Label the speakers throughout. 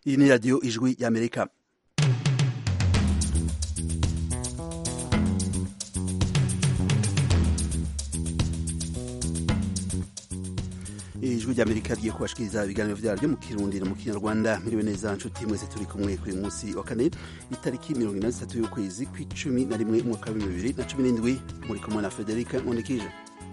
Speaker 1: iyi ni radiyo ijwi y'amerika ijwi ry'amerika rigiye kubashikiriza ibiganiro vyaryo mu kirundi no mu kinyarwanda miriwe neza nshuti mwese turi kumwe kuri uyu munsi wa kane itariki mirongo ine na zitatu y'ukwezi kw'icumi na rimwe umwaka w'ibihumbi bibiri na cumi n'indwi muri kumwe na federika nkundikije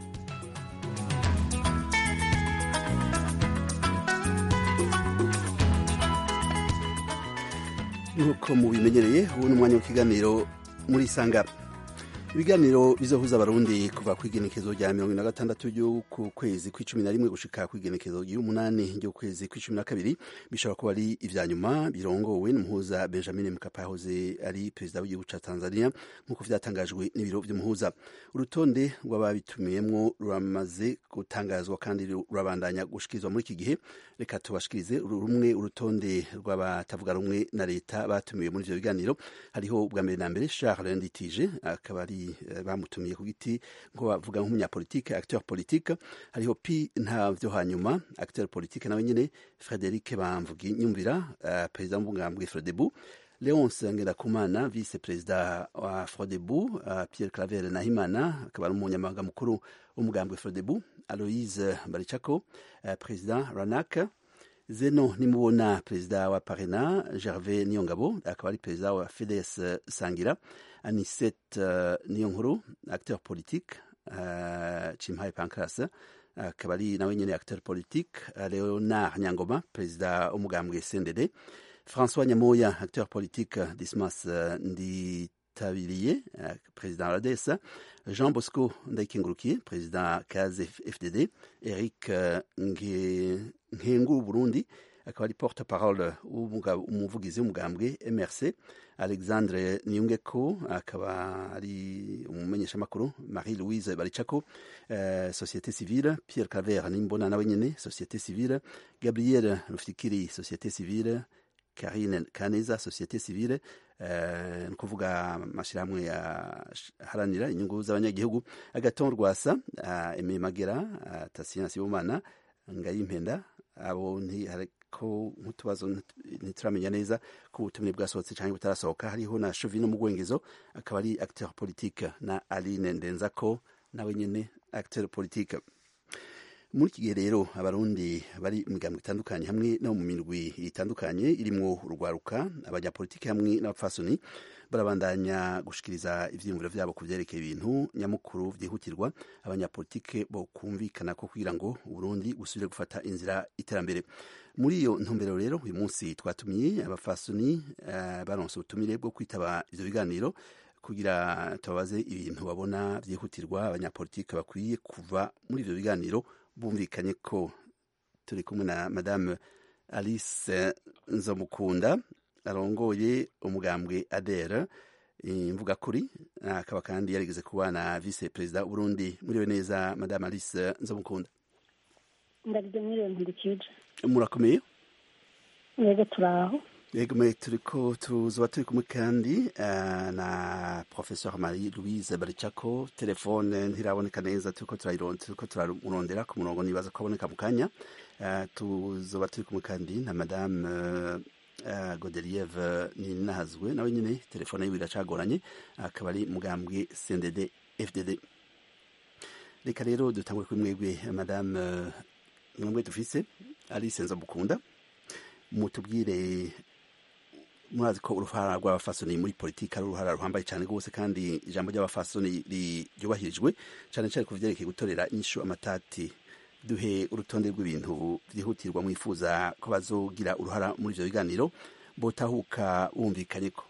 Speaker 1: nk'uko mubimenyereye ubu ni umwanya w'ikiganiro muri sangara ibiganiro bizohuza abarundi kuva ku igenekezo rya mirongo na gatandatu ry'uku kwezi kw'icumi na rimwe gushika ku igenekezo ry'umunani ry'ukwezi kw'icumi na kabiri bishobora kuba ari ivya nyuma birongowe n'umuhuza benjamin mkapa yahoze ari perezida w'igihugu ca tanzania nk'uko vyatangajwe n'ibiro vy'umuhuza urutonde rw'ababitumiyemwo ruramaze gutangazwa kandi rurabandanya gushikirizwa muri iki gihe reka tubashikirize rumwe urutonde rw'abatavuga rumwe na leta batumiwe muri ivyo biganiro hariho bwa mbere na mbere charles nditije akaba ari bamutumiye ku giti ngo bavuga nk'umunyapolitike acteur politique hariho pi ntavyo hanyuma acteur politique nawe nyene Frederic Bamvugi nyumvira uh, perezida w'umugambwe Frodebu Leonce Ngirakumana vice perezida wa Frodebu uh, Pierre Claver Nahimana akaba ari umunyamabanga mukuru w'umugambwe Frodebu Aloise Barichako uh, perezida Ranak Zeno nimubona perezida wa Parena Gervais Niyongabo akaba ari perezida wa FDS Sangira Anisette uh, Niyonkuru acteur politique uh, Chimpaye Pancras akaba ari nawe nyene acteur politique uh, Leonard Nyangoma perezida w'umugambwe CNDD François Nyamoya acteur politique Dismas uh, Nditabiriye uh, perezida wa RADES Jean Bosco Ndayikengurukiye perezida Kaze FDD Eric uh, Nkengu Burundi akaba ari porte parole umuvugizi w'umugambwe MRC Alexandre Niyungeko akaba ari umumenyeshamakuru Marie Louise Baricako uh, société civile Pierre Claver Nimbona nawe nyene société civile Gabriel Rufikiri société civile Karine Kaneza société civile uh, ni kuvuga amashirahamwe yaharanira inyungu z'abanyagihugu Agaton Rwasa uh, Aimé Magera uh, Tasien Sibomana Ngayimpenda abo ko nk'utubazo ntituramenya neza ko ubutumire bwasohotse cyangwa butarasohoka hariho na Chauvin mu Bwongezo akaba ari acteur politique na Aline Ndenzako nawe nyene acteur politique muri iki gihe rero abarundi bari mu migambwe itandukanye hamwe no mu mirwi itandukanye irimwo urwaruka abanyapolitiki hamwe n'abapfasoni barabandanya gushikiriza ivyiyumviro vyabo ku vyerekeye ibintu nyamukuru vyihutirwa abanyapolitike bo kumvikana ko kugira ngo uburundi busubire gufata inzira iterambere muri iyo ntumbero rero uyu munsi twatumiye abafasoni uh, baronse ubutumire bwo kwitaba ivyo biganiro kugira tubabaze ibintu babona vyihutirwa abanyapolitike bakwiye kuva muri ivyo biganiro bumvikanye ko turi kumwe na madame alice nzomukunda arongoye umugambwe adere imvuga kuri akaba kandi yarigeze kuba na vice perezida Burundi muriwe neza madame alice nzomukunda
Speaker 2: ndarije mwiriwe nkurikije
Speaker 1: murakomeye
Speaker 2: yego turaho
Speaker 1: yego me turiko tuzoba turi kumwe kandi uh, na professeur Marie Louise Baricako telefone ntiraboneka neza turiko turayirondera turiko turamurondera ku murongo nibaza ko aboneka mu kanya uh, tuzoba turi kumwe kandi na madame uh, uh, Godelieve Ninahazwe nawe nyene telefone yiwe iracagoranye akaba ari mugambwe CNDD FDD reka rero dutangure kuri mwebwe madame uh, mwebwe dufise Alice Nzamukunda mutubwire murazi ko uruhara rw'abafasoni muri politiki ari uruhara ruhambaye cyane rwose kandi ijambo ry'abafasoni ryubahirijwe cyane cyane ku vyerekeye gutorera inyishu amatati duhe urutonde rw'ibintu vyihutirwa mwifuza ko bazogira uruhara muri ivyo biganiro botahuka bumvikanye ko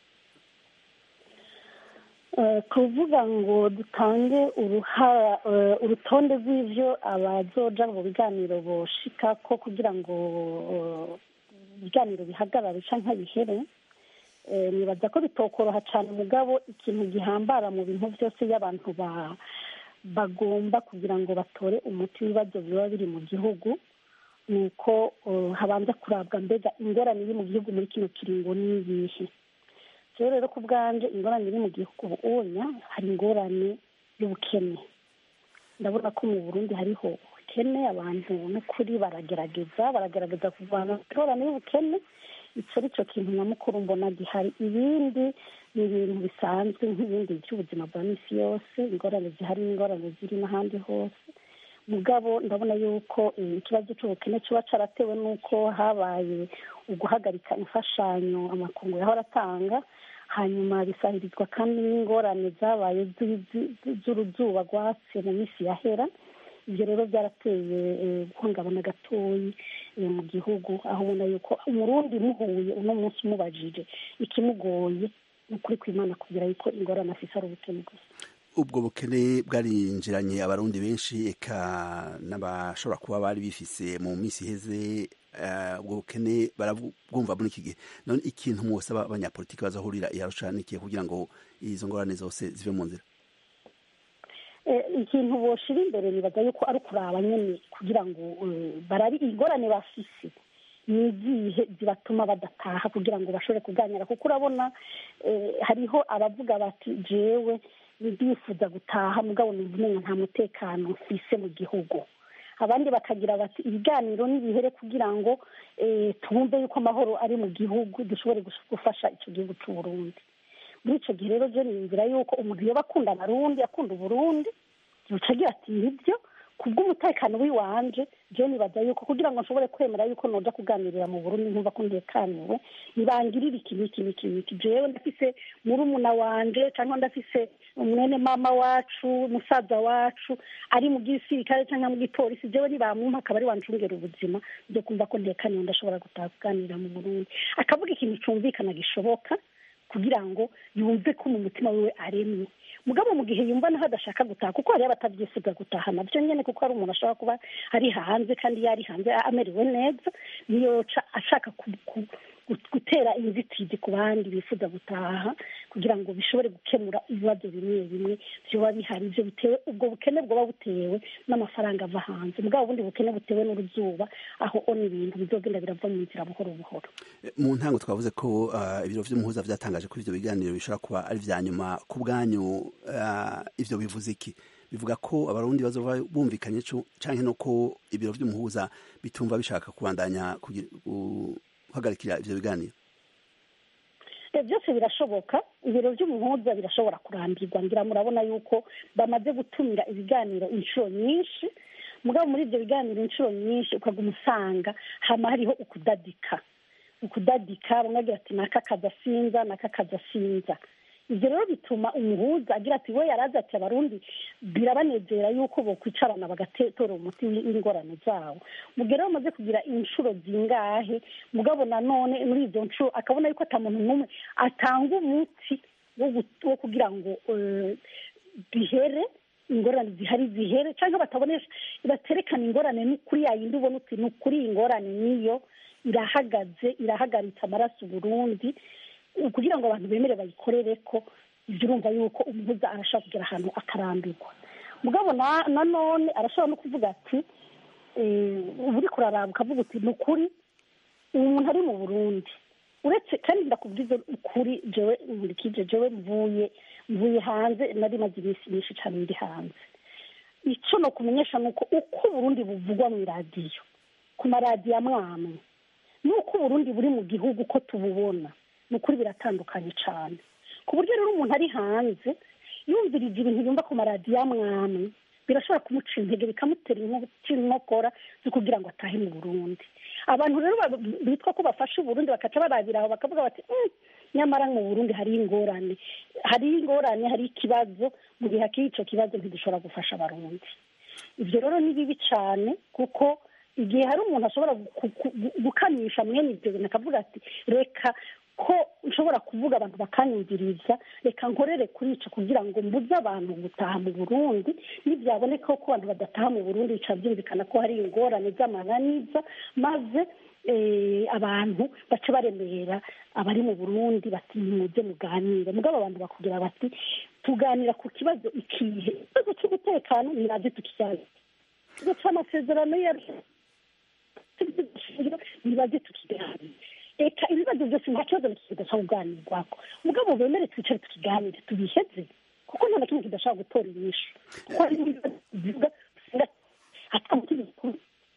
Speaker 2: kuvuga ngo dutange uruhara urutonde rw'ivyo abazoja mu biganiro boshika ko kugira ngo ibiganiro bihagarare canke bihere nibaza ko bitokoroha cane mugabo ikintu gihambara mu bintu vyose iyo abantu bagomba kugira ngo batore umuti w'ibibazo biba biri mu gihugu ni uko habanza kurabwa mbega ingorane iri mu gihugu muri kino kiringo n'iyihe rero rero ku bwanje ingorane iri mu gihugu ubunya hari ingorane y'ubukene ndabona ko mu burundi hariho y'ubukene abantu n'ukuri baragerageza baragerageza kurwanya ingorane y'ubukene icyo ari cyo kintu nyamukuru mbona gihari ibindi ni ibintu bisanzwe nk'ibindi by'ubuzima bwa minsi yose ingorane zihari n'ingorane ziri n'ahandi hose mugabo ndabona yuko ikibazo cy'ubukene kiba cyaratewe n'uko habaye uguhagarika imfashanyo amakungu yahora atanga hanyuma bisahirizwa kandi n'ingorane zabaye z'uruzuba rwatse mu minsi yahera ibyo rero byarateye guhungabana gatoyi mu gihugu aho ubona yuko umurundi muhuye uno munsi umubajije ikimugoye ni ukuri kw'imana kugira yuko ingorane afise ari ubukene gusa
Speaker 1: ubwo bukene bwarinjiranye abarundi benshi eka n'abashobora kuba bari bifise mu minsi iheze ubwo bukene barabwumva muri iki gihe none ikintu mwose abanyapolitiki bazahurira iyarusha n'ikihe kugira ngo izo ngorane zose zive mu nzira
Speaker 2: ikintu boshira imbere nibaza yuko ari ukuraba nyine kugira ngo barabe ingorane bafise ni izihe zibatuma badataha kugira ngo bashobore kuganira kuko urabona hariho abavuga bati jewe ndifuza gutaha mugabo numva umenya nta mutekano mfise mu gihugu abandi bakagira bati ibiganiro n'ibihere kugira ngo twumve yuko amahoro ari mu gihugu dushobore gufasha icyo gihugu cy'u Burundi muri icyo gihe rero je niyumvira yuko umuntu yoba akunda abarundi akunda uburundi yoca agira ati nibyo kubw'umutekano w'iwanje je nibaza yuko kugira ngo nshobore kwemera yuko noja kuganirira mu burundi nkumva ko ntekaniwe nibangirira iki n'iki n'iki n'iki jewe ndafise murumuna wanje cyangwa ndafise umwene mama wacu musaza wacu ari mu gisirikare cyangwa mu gipolisi jewe nibamumpa akaba ari wancungera ubuzima byo kumva ko ntekaniwe ndashobora gutaha kuganirira mu burundi akavuga ikintu cumvikana gishoboka kugira ngo yumve ko mu mutima wiwe aremye mugabo mu gihe yumva naho adashaka gutaha kuko hariyo abatabyifuza gutaha nabyo nyine kuko hari umuntu ashobora kuba ari hanze kandi yari hanze amerewe neza niyoca ashaka gutera inzitizi ku bandi bifuza gutaha kugira ngo bishobore gukemura ibibazo bimwe bimwe byoba bihari ibyo bitewe ubwo bukene bwoba butewe n'amafaranga ava hanze mugabo ubundi bukene butewe n'uruzuba aho ona ibintu bizogenda birava mu nzira buhoro buhoro
Speaker 1: mu ntango twavuze ko ibiro vy'umuhuza vyatangaje ko ivyo biganiro bishobora kuba ari vya nyuma ku bwanyu ivyo bivuze iki bivuga ko abarundi bazova bumvikanye canke no ko ibiro vy'umuhuza bitumva bishaka kubandanya guhagarikira ivyo biganiro
Speaker 2: byose birashoboka ibiro by'umuhuza birashobora kurambirwa ngira murabona yuko bamaze gutumira ibiganiro inshuro nyinshi mugabo muri ibyo biganiro inshuro nyinshi ukaguma usanga hama hariho ukudadika ukudadika bamwe agira ati naka kadasinza naka kadasinza ibyo rero bituma umuhuza agira ati we yarazi ati abarundi birabanezera yuko bokwicarana bagatora umuti w'ingorane zabo mu gihe rero bamaze kugira inshuro zingahe mugabo nanone muri izo nshuro akabona yuko ata muntu n'umwe atanga umuti wo kugira ngo bihere ingorane zihari zihere cyangwa batabonesha baterekana ingorane ni kuri yayindi ubona uti ni ukuri iyi ngorane niyo irahagaze irahagaritse amaraso Burundi kugira ngo abantu bemere bayikorere ko ibyo urumva yuko umuhuza arashobora kugera ahantu akarambirwa mugabo nanone arashobora no kuvuga ati uba uri kuraraba ukavuga uti ni ukuri uyu muntu ari mu burundi uretse kandi ndakubwiza ukuri jewe nkurikije jewe mvuye mvuye hanze nari maze iminsi myinshi cyane ndi hanze icyo ni ukumenyesha ni uko uko uburundi buvugwa mu iradiyo ku maradiyo amwe amwe n'uko uburundi buri mu gihugu uko tububona ni ukuri biratandukanye cyane ku buryo rero umuntu ari hanze yumvirije ibintu yumva ku maradiyo amwe amwe birashobora kumuca intege bikamutera inkokora zo kugira ngo atahe mu burundi abantu rero bitwa ko bafashe uburundi bakaca barabira aho bakavuga bati nyamara mu burundi hariho ingorane hariho ingorane hariho ikibazo mu gihe hakiri icyo kibazo ntidushobora gufasha abarundi ibyo rero ni bibi cyane kuko igihe hari umuntu ashobora gukamisha mwene ibyo bintu akavuga ati reka ko nshobora kuvuga abantu bakanyumviriza reka nkorere kuri ico kugira ngo mbuze abantu gutaha mu burundi nibyaboneka ko abantu badataha mu burundi bica byumvikana ko hari ingorane z'amananiza maze abantu bace baremera abari mu burundi bati nimuze muganire mugabo abantu bakubwira bati tuganira ku kibazo ikihe ikibazo cy'umutekano niraze tukijyane ikibazo cy'amasezerano nibaze tukiganire reka ibibazo byose nta kibazo kidashobora kuganirwako mugabo bemere twicare tukiganire tubiheze kuko nta na kimwe kidashobora gutora inyishu kuko hari n'ibibazo bivuga atamutegeko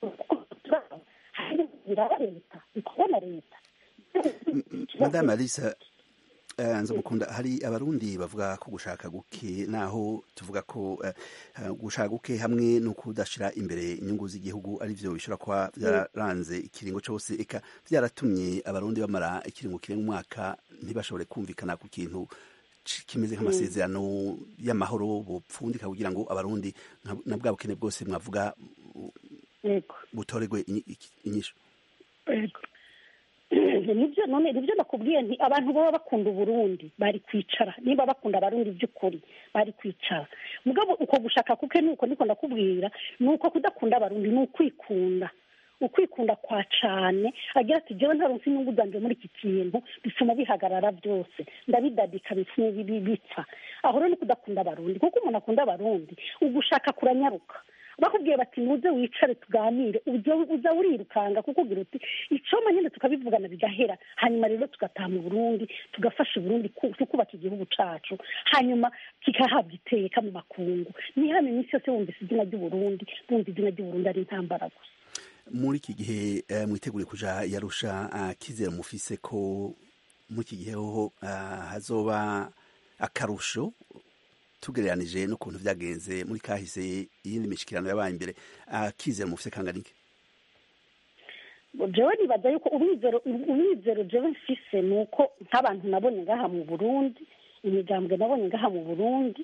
Speaker 2: biraba leta bikorwa na leta
Speaker 1: madame alisa nza gukunda hari abarundi bavuga ko gushaka guke naho tuvuga ko gushaka guke hamwe no kudashira imbere inyungu z'igihugu ari byo bishobora kuba byararanze ikiringo cyose eka byaratumye abarundi bamara ikiringo kirenga umwaka ntibashobore kumvikana ku kintu kimeze nk'amasezerano y'amahoro bupfundika kugira ngo abarundi na bwa bukene bwose mwavuga butorerwe inyishu
Speaker 2: nibyo none nibyo nakubwiye nti abantu baba bakunda uburundi bari kwicara niba bakunda abarundi by'ukuri bari kwicara mugabo uko gushaka kuke nuko niko ndakubwira ni uko kudakunda abarundi ni ukwikunda ukwikunda kwa cane agira ati jewe ntaronse inyungu zanje muri iki kintu bituma bihagarara byose ndabidadika bipfa aho rero ni kudakunda abarundi kuko umuntu akunda abarundi ugushaka kuranyaruka bakubwiye bati muze wicare tuganire uza urirukanga kuko ugira uti icoma nyine tukabivugana bigahera hanyuma rero tugataha mu burundi tugafasha uburundi tukubaka igihugu cacu hanyuma kikahabwa iteka mu makungu ni hano iminsi yose wumvise izina ry'uburundi bumva izina ry'uburundi ari intambara gusa
Speaker 1: muri iki gihe mwitegure kuja yarusha kizera mufise ko muri iki gihe hoho hazoba akarusho tugereranije n'ukuntu byagenze muri kahise iyindi mishikirano yabaye imbere akizera mufise kangana iki
Speaker 2: jewe nibaza yuko umwizero umwizero jewe mfise ni uko nk'abantu nabonye ngaha mu burundi imigambwe nabonye ngaha mu burundi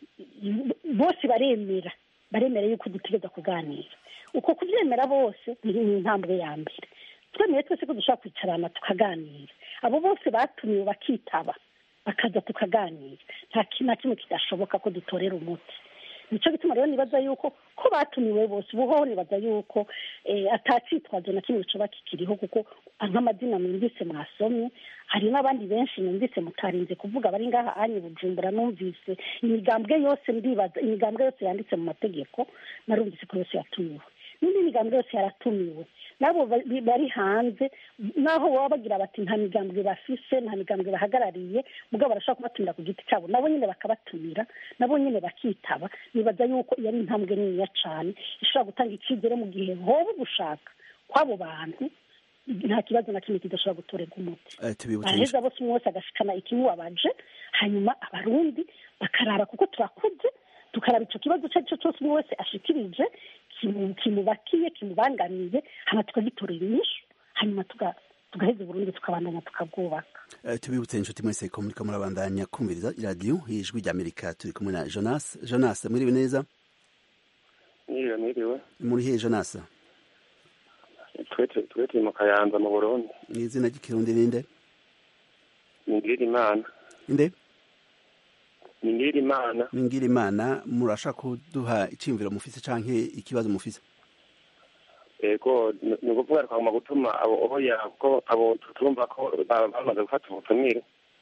Speaker 2: bose baremera baremera yuko dutegereza kuganira uko kubyemera bose ni intambwe ya mbere twemeye twese ko dushobora kwicarana tukaganira abo bose batumiwe bakitaba bakaza tukaganira nta kintu na kimwe kidashoboka ko dutorera umuti nicyo gituma rero nibaza yuko ko batumiwe bose ubuhoho nibaza yuko atacitwazo na kimwe coba kikiriho kuko nk'amazina mwumvise mwasomye hari n'abandi benshi numvise mutarinze kuvuga bari ngaha anye bujumbura numvise imigambwe yose ndibaza imigambwe yose yanditse mu mategeko narumvise ko yose yatumiwe n'indi migambwe yose yaratumiwe nabo bari hanze naho baba bagira bati nta migambwe bafise nta migambwe bahagarariye mugabo barashobora kubatumira ku giti cyabo nabo nyine bakabatumira nabo nyine bakitaba nibaza yuko iyo ari intambwe niniya cyane ishobora gutanga icyizere mu gihe hoba ugushaka kw'abo bantu nta kibazo na kimwe kidashobora gutorerwa umuti baraheza bose umwe wese agashikana ikimubabaje hanyuma abarundi bakaraba kuko turakuze tukaraba icyo kibazo icyo ari cyo cyose umwe wese ashikirije kimubakiye kimubangamiye hanyuma tukagitorera inyishu hanyuma tugaheza uburundi tukabandanya tukabwubaka
Speaker 1: tubibutse inshuti mwese ko muriko murabandanya kumviriza iradiyo ijwi rya amerika turi kumwe na jonas jonas mwiriwe neza
Speaker 3: mwiriwe mwiriwe
Speaker 1: muri hehe jonas
Speaker 3: twe turi mu kayanza mu burundi
Speaker 1: ni izina ry'ikirundi ninde
Speaker 3: ningirira imana
Speaker 1: inde
Speaker 3: ningirira imana
Speaker 1: ningira imana murashaka kuduha icyiyumviro mufise canke ikibazo mufise
Speaker 3: ego ni ukuvuga twagomba gutuma abo oya ko abo turumva ko bamaze gufata ubutumire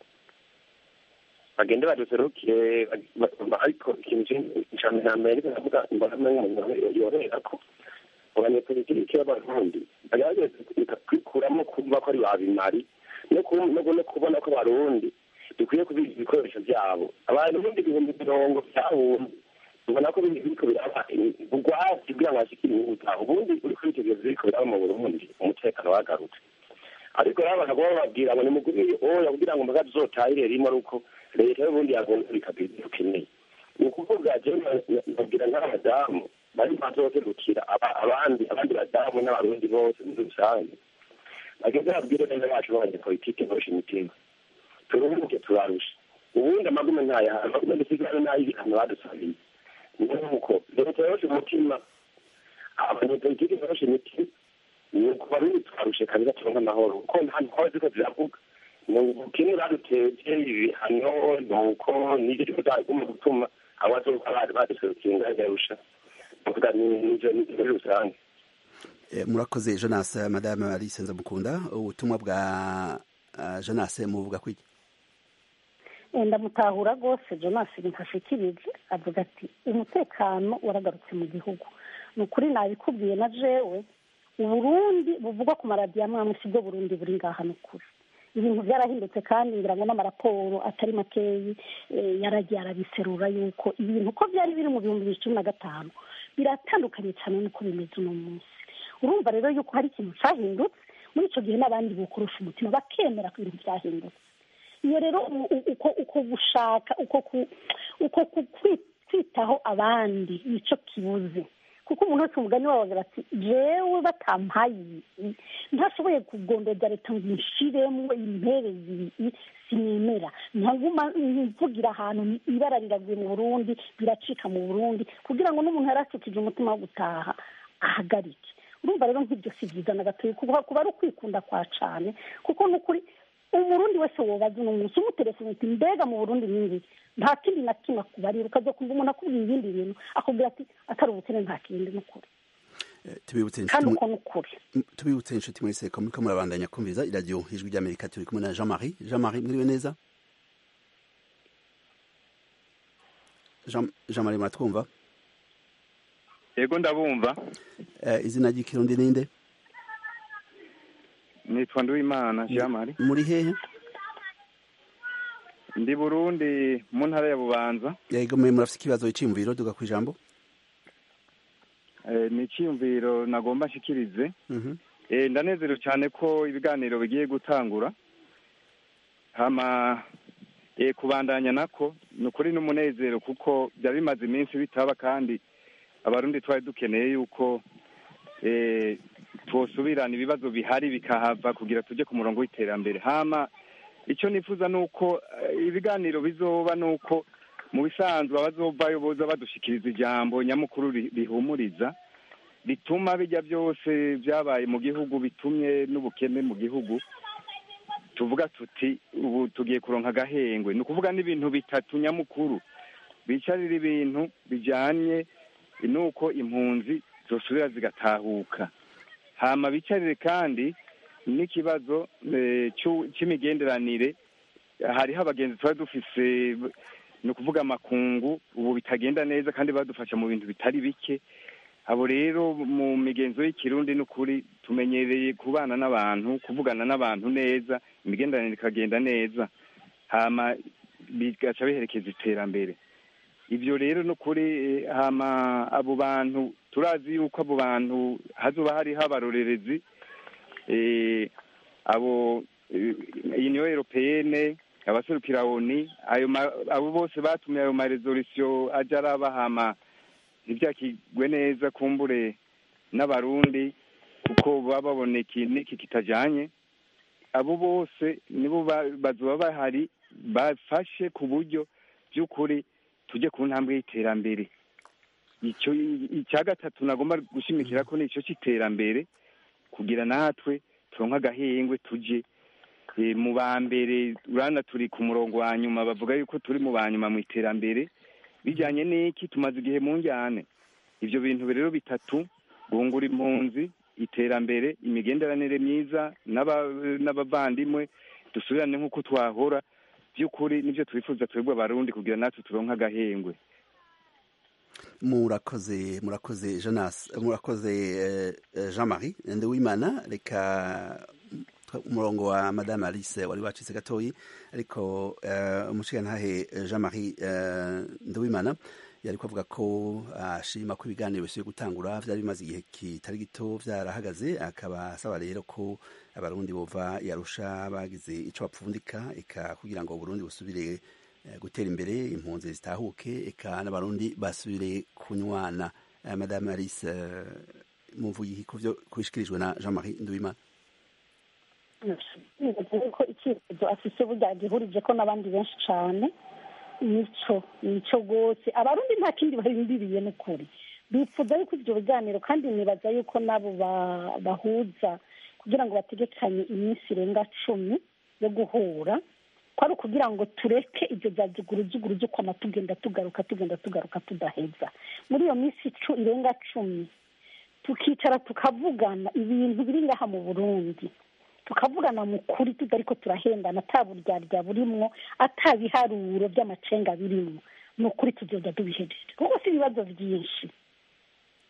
Speaker 3: bagende baduserukire ariko ikintu cyane na mbere ariko ndavuga mbona umuntu yorera ko abanyepolitiki b'abarundi bagerageza kwikuramo kumva ko ari babimari no kubona ko abarundi dukwiye kubika ibikoresho byabo abantu ibindi ibihumbi mirongo byahumbi ubona ko biriko biraba ubwatsi kugira ngo hashikire inyungu zabo ubundi uri kwitegereza biriko biraba mu burundi umutekano wagarutse ariko rero abantu bagomba bababwira ngo nimugurire oya kugira ngo mbaga tuzotahire rimwe ari uko leta y'ubundi yagomba bikagira ibyo ukeneye ni ukuvuga jewe babwira nk'abadamu bari bazoserukira abandi abandi badamu n'abarundi bose muri rusange bageze babwire neza bacu b'abanyepolitike bosha imitima turuhuke turarusha ubundi amagume ntayahari amagume dusigarane n'ay'ibihano badusabiye nuko leta yoroshe umutima abanyepolitike boroshe imitima nuko barundi twarushe kabisa turonke amahoro kuko nta ntwaro ziko ziravuga ubukene baduteje ibihano nuko nivyo turiko turaguma gutuma abazoka bari baduserukiye ngaho yarusha nukuvuga nivyo muri rusange
Speaker 1: murakoze jonas madame alice nzamukunda ubutumwa bwa jonas muvuga kwiki
Speaker 2: ndamutahura rwose jonas ntashikirije avuga ati umutekano waragarutse mu gihugu ni ukuri nabikubwiye na jewe uburundi buvugwa ku maradiyo amwe amwe sibwo burundi buri ngaha ni ukuri ibintu byarahindutse kandi ngira ngo n'amaraporo atari makeyi yaragiye arabiserura yuko ibintu uko byari biri mu bihumbi bibiri cumi na gatanu biratandukanye cyane n'uko bimeze uno munsi urumva rero yuko hari ikintu cyahindutse muri icyo gihe n'abandi bukurusha umutima bakemera ko ibintu byahindutse iyo rero uko gushaka uko kwitaho abandi nicyo kibuze kuko umuntu wese umugani wawe agira ati jewe batampaye ntashoboye kugondeza leta ngo inshiremo impereze ibi sinemera ntaguma mvugira ahantu ibara riraguye mu burundi biracika mu burundi kugira ngo n'umuntu yaracikije umutima wo gutaha ahagarike urumva rero nk'ibyo si byiza na gatoya kuba ari ukwikunda kwa cane kuko ni ukuri umurundi wese wobaza uno munsi umutelefone uti mbega mu burundi n'ingi nta kindi na kimwe akubarira ukaza kumva umuntu akubwira ibindi bintu akubwira ati atari ubukene nta kindi ni ukuri kandi uko ni ukuri
Speaker 1: tubibutse inshuti muri seko muriko murabandanya kumviriza iradiyo ijwi ry'amerika turi kumwe na jean marie jean marie mwiriwe neza jean marie muratwumva
Speaker 4: yego ndabumva
Speaker 1: izina ry'ikirundi ninde
Speaker 4: nitwa nduwimana jean marie
Speaker 1: muri hehe
Speaker 4: ndi burundi mu ntara ya bubanza
Speaker 1: yego mwe murafite ikibazo cyiyumviro duga ku ijambo
Speaker 4: ni icyiyumviro nagomba nshikirize ndanezerewe cyane ko ibiganiro bigiye gutangura hama kubandanya nako ni ukuri n'umunezero kuko byaba bimaze iminsi bitaba kandi abarundi twari dukeneye yuko twosubirana ibibazo bihari bikahava kugira tujye ku murongo w'iterambere hama icyo nifuza ni uko ibiganiro bizoba ni uko mu bisanzwe abazovayo boza badushikiriza ijambo nyamukuru rihumuriza rituma bijya byose byabaye mu gihugu bitumye n'ubukene mu gihugu tuvuga tuti ubu tugiye kuronka agahengwe ni ukuvuga n'ibintu bitatu nyamukuru bicarira ibintu bijyanye n'uko impunzi zosubira zigatahuka hama bicarire kandi n'ikibazo cy'imigenderanire hariho abagenzi tuba dufise ni ukuvuga amakungu ubu bitagenda neza kandi badufasha mu bintu bitari bike abo rero mu migenzo y'ikirundi n'ukuri tumenyereye kubana n'abantu kuvugana n'abantu neza imigenderanire ikagenda neza hama bigaca biherekeza iterambere ibyo rero n'ukuri hama abo bantu turazi yuko abo bantu hazoba hariho abarorerezi abo uniyo europeyene abaserukira oni ayo abo bose batumye ayo maresolisiyo ajya arabahama ntibyakigwe neza kumbure n'abarundi kuko baba babona iki kitajyanye abo bose nibo bazoba bahari bafashe ku buryo by'ukuri tujye ku ntambwe y'iterambere icyo icya gatatu nagomba gushimikira ko ni icyo cy'iterambere kugira natwe turonka agahengwe tujye mu ba mbere urana turi ku murongo wa nyuma bavuga yuko turi mu ba nyuma mu iterambere bijyanye n'iki tumaze igihe mu njyane ibyo bintu rero bitatu guhungura impunzi iterambere imigenderanire myiza n'abavandimwe dusubirane nk'uko twahora by'ukuri nibyo twifuza twebwe abarundi kugira natwe turonka agahengwe
Speaker 1: murakoze murakoze jonas murakoze jean marie nduwimana reka umurongo wa madame alice wari wacitse gatoyi ariko umushigantahe jean marie nduwimana yari kuvuga ko ashima ko ibiganiro bisubiye gutangura byari bimaze igihe kitari gito byarahagaze akaba asaba rero ko abarundi bova yarusha bagize icyo bapfundika eka kugira ngo uburundi busubire gutera imbere impunzi zitahuke eka n'abarundi basubire kunywana madame alice muvuye ku byo kubishikirijwe na jean marie nduwimana
Speaker 2: ko icyifuzo afise burya gihurije ko n'abandi benshi cyane nico nico rwose abarundi nta kindi barindiriye n'ukuri bifuza yuko ibyo biganiro kandi nibaza yuko nabo bahuza kugira ngo bategekanye iminsi irenga cumi yo guhura ko ari ukugira ngo tureke ibyo bya jugurujuguru kwama tugenda tugaruka tugenda tugaruka tudaheza muri iyo minsi irenga cumi tukicara tukavugana ibintu biri ngaha mu burundi tukavugana mu kuri tutari ko turahendana ataburyarya burimwo atabiharuro by'amacenga birimwo ni ukuri tugenda tubihejeje kuko si ibibazo byinshi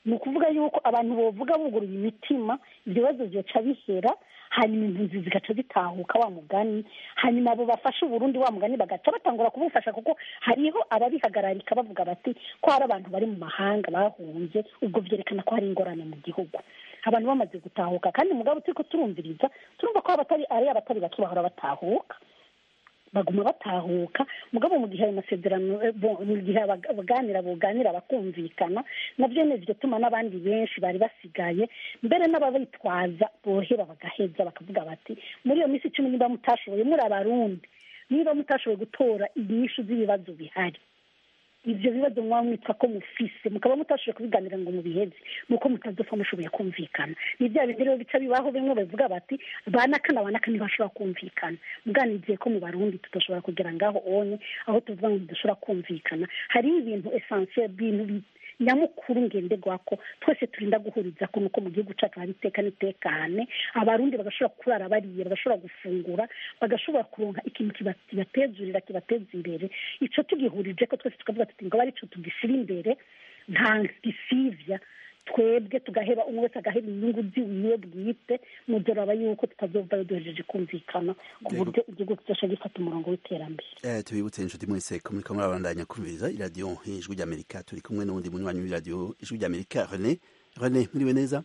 Speaker 2: ni ukuvuga yuko abantu bovuga buguruye imitima ibyo bibazo byoca bihera hanyuma impunzi zigaca zitahuka wa mugani hanyuma abo bafashe uburundi wa mugani bagaca batangura kubufasha kuko hariho ababihagararika bavuga bati ko hari abantu bari mu mahanga bahunze ubwo byerekana ko hari ingorane mu gihugu abantu bamaze gutahuka kandi mugabo turi ko turumviriza turumva ko abatari ari abatari bake bahora batahuka baguma batahuka mugabo mu gihe ayo masezerano mu gihe abaganira buganira bakumvikana nabyo ni ibyo tuma n'abandi benshi bari basigaye mbere n'ababitwaza bohera bagaheza bakavuga bati muri iyo minsi icumi niba mutashoboye muri abarundi niba mutashoboye gutora inyishu z'ibibazo bihari ibyo bibazo mwaba mwitwa ko mufise mukaba mutashoboye kubiganira ngo mubiheze nuko mutazopfa mushoboye kumvikana ni bya bindi rero bica bibaho bimwe bavuga bati banaka na banaka ntibashobora kumvikana muganigiye ko mu barundi tudashobora kugera ngaho onye aho tuvuga ngo tudashobora kumvikana hariho ibintu esansiye bintu nyamukuru ngenderwako twese turinda guhuriza ko nuko mu gihugu cyacu hari iteka n'itekane abarundi bagashobora kurara bariye bagashobora gufungura bagashobora kuronka ikintu kibatezurira kibateza imbere icyo tugihurije ko twese tukavuga tuti ngo aricyo tugishyira imbere nta gisivya twebwe tugaheba umwe wese agaheba inyungu ziwiwe bwite mudoraba yuko tutazova duhejeje kumvikana ku buryo igihugu kizasha gifata umurongo w'iterambere
Speaker 1: eh tubibutse inshuti mwese ko muriko murabandanya kumviriza iradiyo ijwi ry'amerika turi kumwe n'uwundi munywanyi w'iradiyo ijwi ry'amerika rene rene mwiriwe neza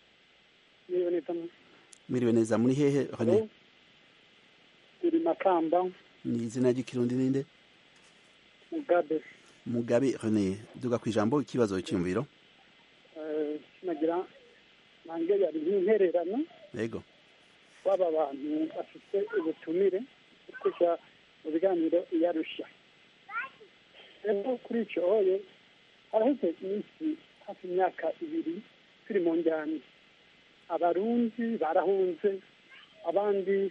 Speaker 1: mwiriwe neza muri hehe rene
Speaker 5: turi makamba
Speaker 1: ni izina ry'ikirundi ninde
Speaker 5: mugabe
Speaker 1: mugabe rene duga ku ijambo ikibazo cyiyumviro
Speaker 5: nagira nange yari nk'intererano
Speaker 1: yego
Speaker 5: waba bantu bafite ubutumire kujya mu biganiro iyarushya rero kuri icyo hoye haraheze iminsi hafi imyaka ibiri turi mu njyana abarundi barahunze abandi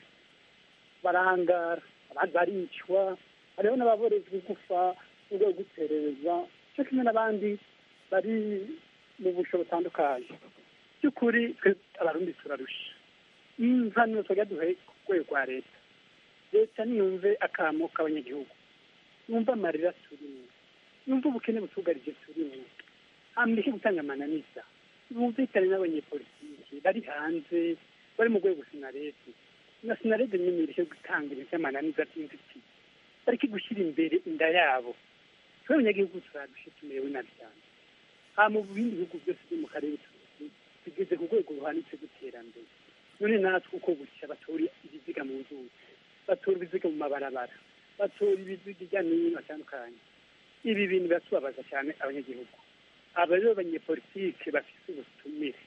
Speaker 5: barangara abandi baricwa hariho n'ababorezwa gufa mu rwego rwo guterereza cyo kimwe n'abandi bari mu busho butandukanye by'ukuri twe abarundi turarusha impanuro twajya duhe ku rwego rwa leta leta niyumve akamo k'abanyagihugu yumve amarira turimo yumve ubukene butugarije turimo hamureke gutanga amananiza bumvikane n'abanyepolitiki bari hanze bari mu rwego sinarede na sinarede nyine ireke gutanga ibintu by'amananiza by'inzitizi bareke gushyira imbere inda yabo twe abanyagihugu turarushe tumerewe nabi cyane aha mu bindi bihugu byose byo mu karere tugeze ku rwego ruhanitse rw'iterambere none natwe uko bushya batora ibiziga mu nzuzi batora ibiziga mu mabarabara batora ibiziga hirya no hino hatandukanye ibi bintu biratubabaza cyane abanyagihugu aba rero abanyepolitike bafite ubutumire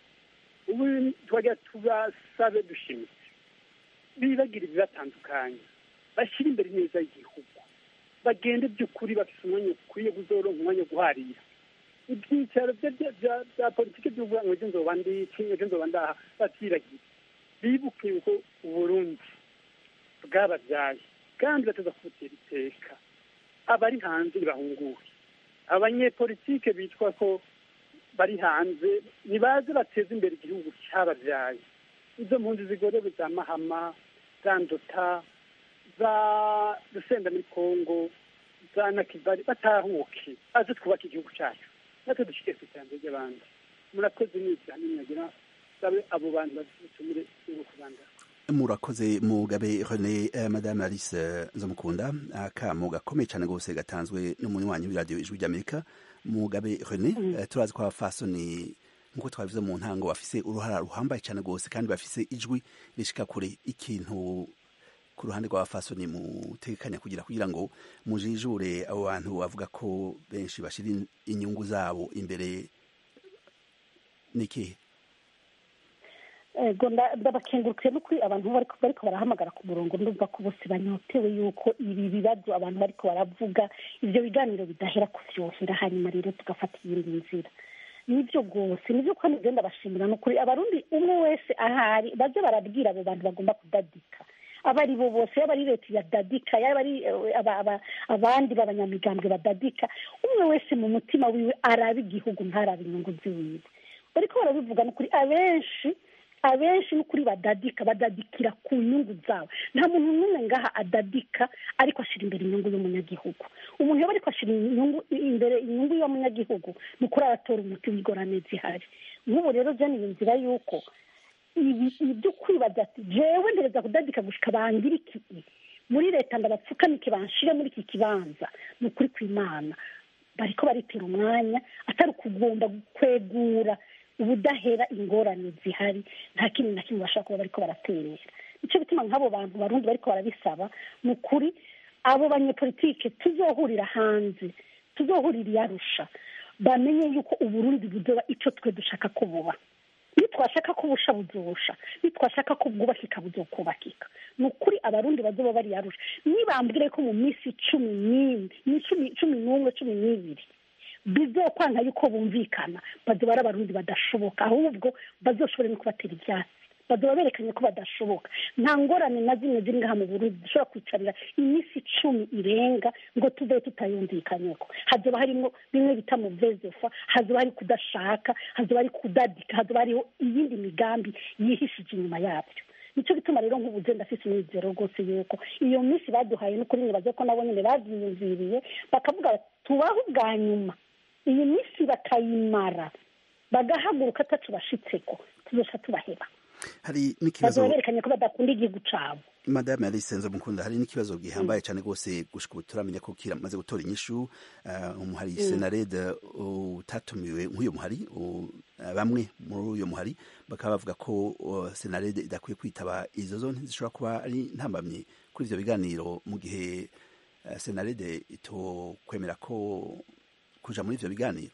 Speaker 5: ubu twajya tubasabe dushimitse bibagira ibibatandukanye bashyire imbere neza y'igihugu bagende by'ukuri bafite umwanya ukwiye kuzoronka umwanya wo guharira ibyicaro bya politiki by'uvuga ngo ejo nzoba ndiki ejo nzoba ndaha batiragiye bibuke yuko uburundi bwababyaye kandi bateza kubutera iteka abari hanze ntibahunguwe abanyepolitike bitwa ko bari hanze nibaze bateze imbere igihugu cyababyaye izo mpunzi zigorewe za mahama za ndota za rusenda muri kongo za nakibari batahuke baze twubake igihugu cyacu natwe dushyire ku iterambere ry'abandi murakoze neza ninagira sabe abo bantu bazitumire no kubandana
Speaker 1: murakoze mugabe rene eh, madame alice nzamukunda akamo gakomeye cyane rwose gatanzwe n'umunywanyi w'iradiyo ijwi ry'amerika mugabe rene mm. eh, turazi ko abafasoni nk'uko twabivuze mu ntango bafise uruhara ruhambaye cyane rwose kandi bafise ijwi rishika kure ikintu ku ruhande rw'abafasoni mutekanya kugira kugira ngo mujijure abo bantu bavuga ko benshi bashira inyungu zabo imbere n'ikihe
Speaker 2: ego ndabakengurukiye no kuri abantu bariko barahamagara ku murongo ndumva ko bose banyotewe yuko ibi bibazo abantu bariko baravuga ivyo biganiro bidahera kuvyohera hanyuma rero tugafata iyindi nzira nibyo rwose nibyo kandi byo ndabashimira ni ukuri abarundi umwe wese ahari baze barabwira abo bantu bagomba kudadika aba ari bo bose yaba ari leta ya dadika yaba ari abandi b'abanyamigambwe badadika umwe wese mu mutima wiwe araba igihugu ntarabe inyungu ziwiwe bariko barabivuga ni ukuri abenshi abenshi n'ukuri badadika badadikira ku nyungu zabo nta muntu n'umwe ngaha adadika ariko ashyira imbere inyungu y'umunyagihugu umuntu yaba ariko ashyira inyungu imbere inyungu y'umunyagihugu ni ukuri aratora umuti w'ingorane zihari nk'ubu rero byo ni inzira y'uko ibi byo kwibaza ati jewe ndereza kudadika gushika bangira iki muri leta ndabapfukamike banshire muri iki kibanza ni ukuri kw'imana bariko baritera umwanya atari ukugomba kwegura ubudahera ingorane zihari nta kintu na kimwe bashobora kuba bariko baraterera nicyo bituma nk'abo bantu barundi bariko barabisaba ni ukuri abo banyepolitike tuzohurira hanze tuzohurira iyarusha bamenye yuko uburundi buzoba ico twe dushaka ko buba nitwashaka ko ubusha buzosha nitwashaka ko bwubakika buzokubakika ni ukuri abarundi bazoba bari yarusha nibambwire ko mu minsi cumi n'imwe cumi n'umwe cumi n'ibiri bizokwanga yuko bumvikana bazoba ari abarundi badashoboka ahubwo bazoshobore no kubatera ibyatsi bazoba berekanye ko badashoboka nta ngorane na zimwe ziri ngaha mu burundi dushobora kwicarira iminsi icumi irenga ngo tuve tutayumvikanyeko hazoba harimo bimwe bita mu vezofa hazoba hari kudashaka hazoba hari kudadika hazoba hariho iyindi migambi yihishije inyuma yabyo nicyo gituma rero nk'ubuze ndafise umwizero rwose yuko iyo minsi baduhaye n'ukuri nibaze ko nabo nyine bavyiyumviriye bakavuga tubaho ubwa nyuma iyi minsi bakayimara bagahaguruka atacu bashitseko tuzoca tubaheba
Speaker 1: hari n'ikibazo
Speaker 2: berekanye ko badakunda igihugu cabo
Speaker 1: madame alice nzomukunda hari n'ikibazo gihambaye cyane rwose gushika ubu turamenya ko kiramaze gutora inyishu umuhari senarede utatumiwe nk'uyu muhari bamwe muri uyu muhari bakaba bavuga ko senarede idakwiye kwitaba izo zo ntizishobora kuba ari ntambamye kuri ivyo biganiro mu gihe senarede itokwemera ko kuja muri ivyo biganiro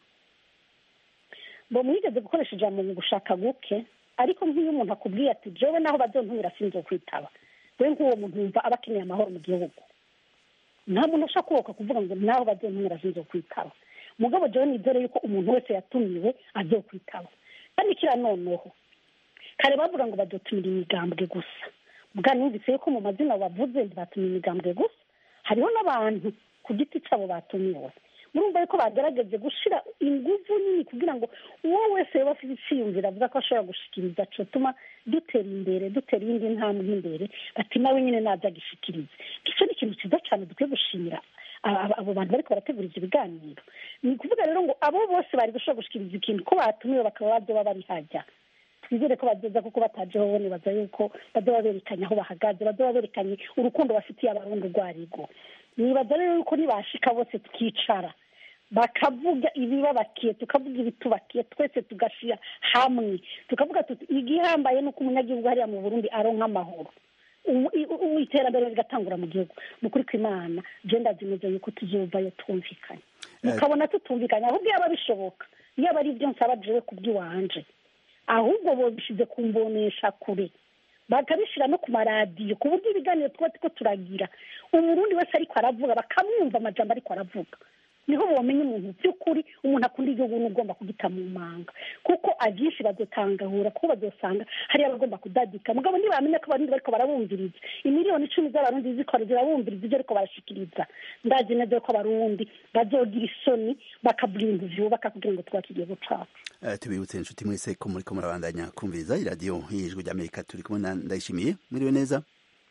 Speaker 2: bo mwigeze gukoresha ijambo mu gushaka guke ariko nk'iyo umuntu akubwiye ati jewe naho bazontumira sinzo kwitaba we nk'uwo muntu yumva aba akeneye amahoro mu gihugu nta muntu ushaka kuboka kuvuga ngo naho bazontumira sinzo kwitaba mugabo jewe nizere yuko umuntu wese yatumiwe azokwitaba kandi kira noneho kare bavuga ngo bazotumira imigambwe gusa bwa numvise yuko mu mazina bavuze ntibatumira imigambwe gusa hariho n'abantu ku giti cabo batumiwe murumva yuko bagaragaje gushira inguvu nini kugira ngo uwo wese yaba afite iciyumviro avuga ko ashobora gushikiriza cotuma dutera imbere dutera iyindi ntambwe imbere ati nawe nyine naza agishikirize ico ni ikintu ciza cane dukwiye gushimira abo bantu bariko barategura ivyo biganiro ni ukuvuga rero ngo abo bose bari gushobora gushikiriza ikintu ko batumiwe bakaba bazoba bari hajya twizere ko bazoza kuko batajeho bo nibaza yuko bazoba berekanye aho bahagaze bazoba berekanye urukundo bafitiye abarundi urwo arirwo nibaza rero yuko nibashika bose tukicara bakavuga ibibabakiye tukavuga ibitubakiye twese tugashira hamwe tukavuga tuti igihambaye nuko umunyagihugu hariya mu burundi aronka amahoro iterambere rigatangura mu gihugu ni ukuri kw'imana jenda zimeze yuko tuzovayo twumvikanye mukabona tutumvikanye ahubwo yaba bishoboka yaba ari ibyo nsaba jewe kubw'iwanje ahubwo bobishize ku mbonesha kure bakabishyira no ku maradiyo ku buryo ibiganiro tuba turiko turagira umurundi wese ariko aravuga bakamwumva amajambo ariko aravuga niho bomenya umuntu by'ukuri umuntu akunda igihugu n'ugomba kugita mu manga kuko abyinshi bazotangahura kuko bazosanga hari abagomba kudadika mugabo ntibamenya ko abarundi bariko barabumviriza imiliyoni icumi z'abarundi zikora zirabumviriza ibyo ariko barashikiriza ndazi neza ko abarundi bazogira isoni bakavuga ibintu vyubaka kugira ngo twubake igihugu cacu
Speaker 1: tubibutse inshuti mwese ko muriko murabandanya kumviriza iradiyo y'ijwi ry'amerika turi kumwe na ndayishimiye mwiriwe neza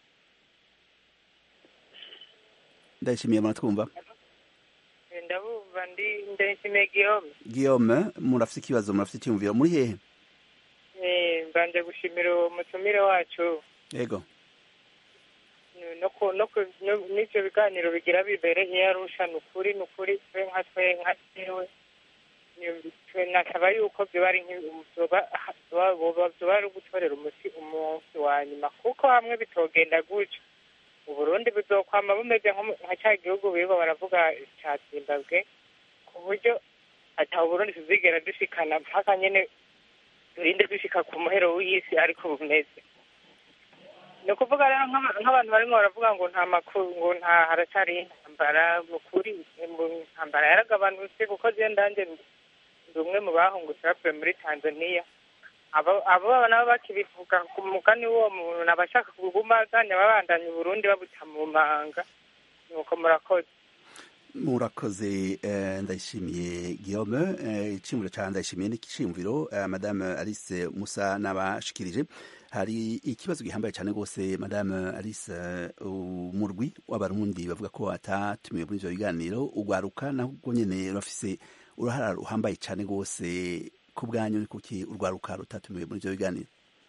Speaker 1: ndayishimiye muratwumva
Speaker 6: ndabumva ndi ndayishimiye guillaume
Speaker 1: guillaume murafite ikibazo murafite icyumviro muri hehe
Speaker 6: mbanje gushimira uwo mutumire wacu
Speaker 1: yego
Speaker 6: n'ibyo biganiro bigira bibere iyo arusha ni ukuri ni ukuri twe nka twe nka tewe nasaba yuko byoba ari byoba ari ugutorera umuti umunsi wa nyuma kuko hamwe bitogenda gutyo uburundi buzokwama bumeze nka cya gihugu birirwa baravuga ca zimbabwe ku buryo ata uburundi tuzigera dushikana mpaka nyene turinde dushika ku muhero w'isi ariko bumeze ni ukuvuga rero nk'abantu barimo baravuga ngo nta makuru ngo nta haracari intambara mu kuri intambara yaragabanutse kuko je ndanje ndi umwe mu bahungutse bavuye muri tanzaniya abo nabo bakibivuga ku mugani w'uwo muntu abashaka kuguma aganya babandanya uburundi babuta mu manga nuko murakoze
Speaker 1: murakoze eh, ndayishimiye guillaume eh, iciyumviro ca ndayishimiye n'iciyumviro eh, madame alice musa n'abashikirije hari ikibazo gihambaye cyane rwose madame alice eh, umurwi w'abarundi bavuga ko atatumiwe muri ivyo biganiro ugwaruka nabwo nyene rurafise uruhara ruhambaye cyane rwose ku bwanyu ni kuki urwaruka rutatumiwe muri ivyo biganiro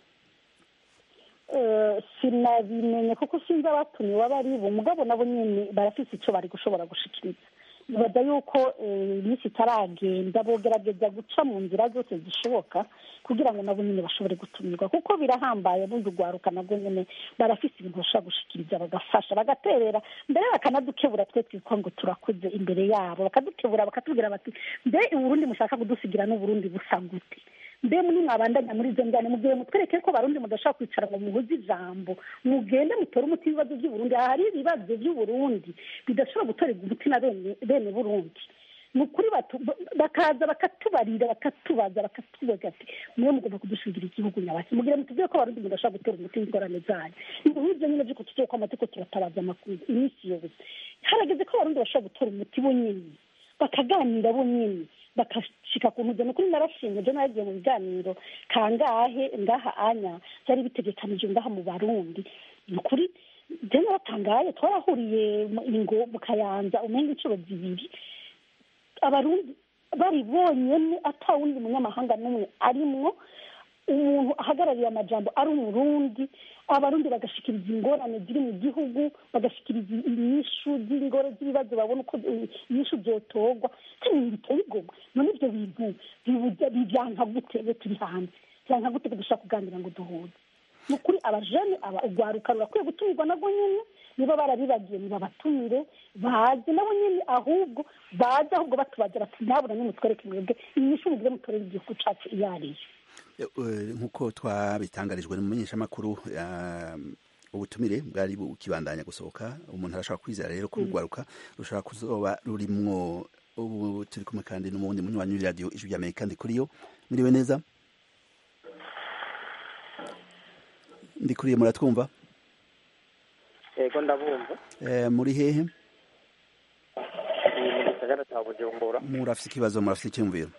Speaker 2: Eh, sinabimenye kuko sinzi abatumiwe abo ari bo mugabo nabo nyene barafise ico bari gushobora gushikiriza nibaza yuko eh, iminsi itaragenda bogerageza guca mu nzira zose zishoboka kugira ngo nabo nyene bashobore gutumirwa kuko birahambaye bundi urwaruka nabwo nyene barafise ibintu bashobora gushikiriza bagafasha bagaterera mbere bakanadukebura twe twitwa ngo turakuze imbere yabo bakadukebura bakatubwira bati mbe uburundi mushaka kudusigira n'uburundi busa gute mbe muri mwabandanya muri izo njyane mugihe mutwereke ko barundi mudashaka kwicara ngo muhuze ijambo mugende mutore umuti w'ibibazo by'uburundi aha hari ibibazo by'uburundi bidashobora gutorerwa umuti na bene bene burundi ni ukuri batu- bakaza bakatubarira bakatubaza bakatubaza ati mwe mugomba kudushingira igihugu nyabaki mugire mutubwire ko abarundi mudashaka gutera umuti w'ingorane zanyu ibyo nk'ibyo nyine by'uko tugiye kwama turiko turatabaza amakuru iminsi yose harageze ko abarundi bashobora gutora umuti bo nyene bakaganira bo nyene bakashika ku ntuzo nukuri narashimye je nagiye mu biganiro kangahe ngaha anya byari bitegekanije ngaha mu barundi nukuri je naratangaye twarahuriye mu- ingo mu kayanza umenga inshuro zibiri abarundi bari bonyene ata wundi munyamahanga n'umwe arimwo umuntu ahagarariye amajambo ari umurundi abarundi bagashikiriza ingorane ziri mu gihugu bagashikiriza inyishu z'ingoro z'ibibazo babona uko eh, inyishu zotorwa kandi ibintu biteye igomwa none ibyo bintu bibuza- bivyanka gute iyo turi hanze vyanka gute ko dushaka kuganira ngo duhuze ni ukuri abajene aba urwaruka rurakwiye gutumirwa nabwo nyene niba barabibagiye nibabatumire baze nabo nyene ahubwo baze ahubwo batubaza bati nabona nimutwereke mwebwe inyishu mugire mutorere igihugu cacu iyo ariyo
Speaker 1: Eh, eh, nk'uko twabitangarijwe mu menyeshamakuru ah, ubutumire bwari bukibandanya gusohoka umuntu arashobora kwizera rero ko urwaruka rushobora kuzoba rurimwo ubu turi kumwe kandi n'umuwundi munywanyi w'iradiyo ijwi ry'amerika ndi kuri yo miriwe neza ndi kuri yo muratwumva
Speaker 7: yego ndabumva
Speaker 1: Eh, muri hehe
Speaker 7: ni mu gisagara cya bujumbura
Speaker 1: murafise ikibazo murafise icyumviro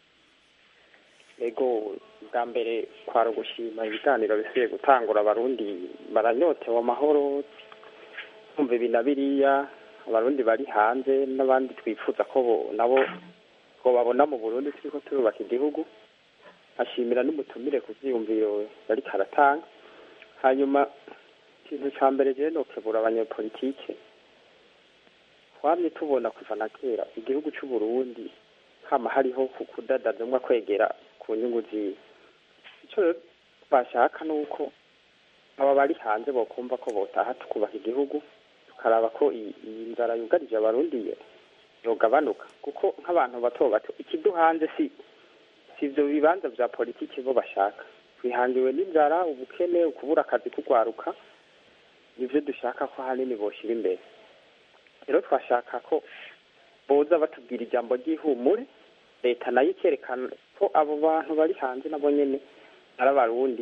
Speaker 7: yego bwa mbere kwari ugushima ibiganiro bisigaye gutangura abarundi baranyotewe amahoro kumva ibi na biriya abarundi bari hanze n'abandi twifuza ko bo- nabo ko babona mu burundi turiko turubaka igihugu ashimira n'umutumire ku vyiyumviro yariko aratanga hanyuma ikintu ca mbere jewe nokebura abanyepolitike twamye tubona kuva na kera igihugu c'uburundi hama hariho ku kudadaza umwe kwegera ku nyungu ziwe ico rero twashaka ni uko aba bari hanze bokumva ko botaha tukubaka igihugu tukaraba ko iyi iyi nzara yugarije abarundi yo- yogabanuka kuko nk'abantu bato bato ikiduhanze si si ivyo bibanza vya politiki bo bashaka twihangiwe n'inzara ubukene ukubura akazi kugwaruka nivyo dushaka ko ahanini boshira imbere rero twashaka ko boza batubwira ijambo ry'ihumure leta nayo ikerekana ko abo bantu bari hanze nabo nyene ari abarundi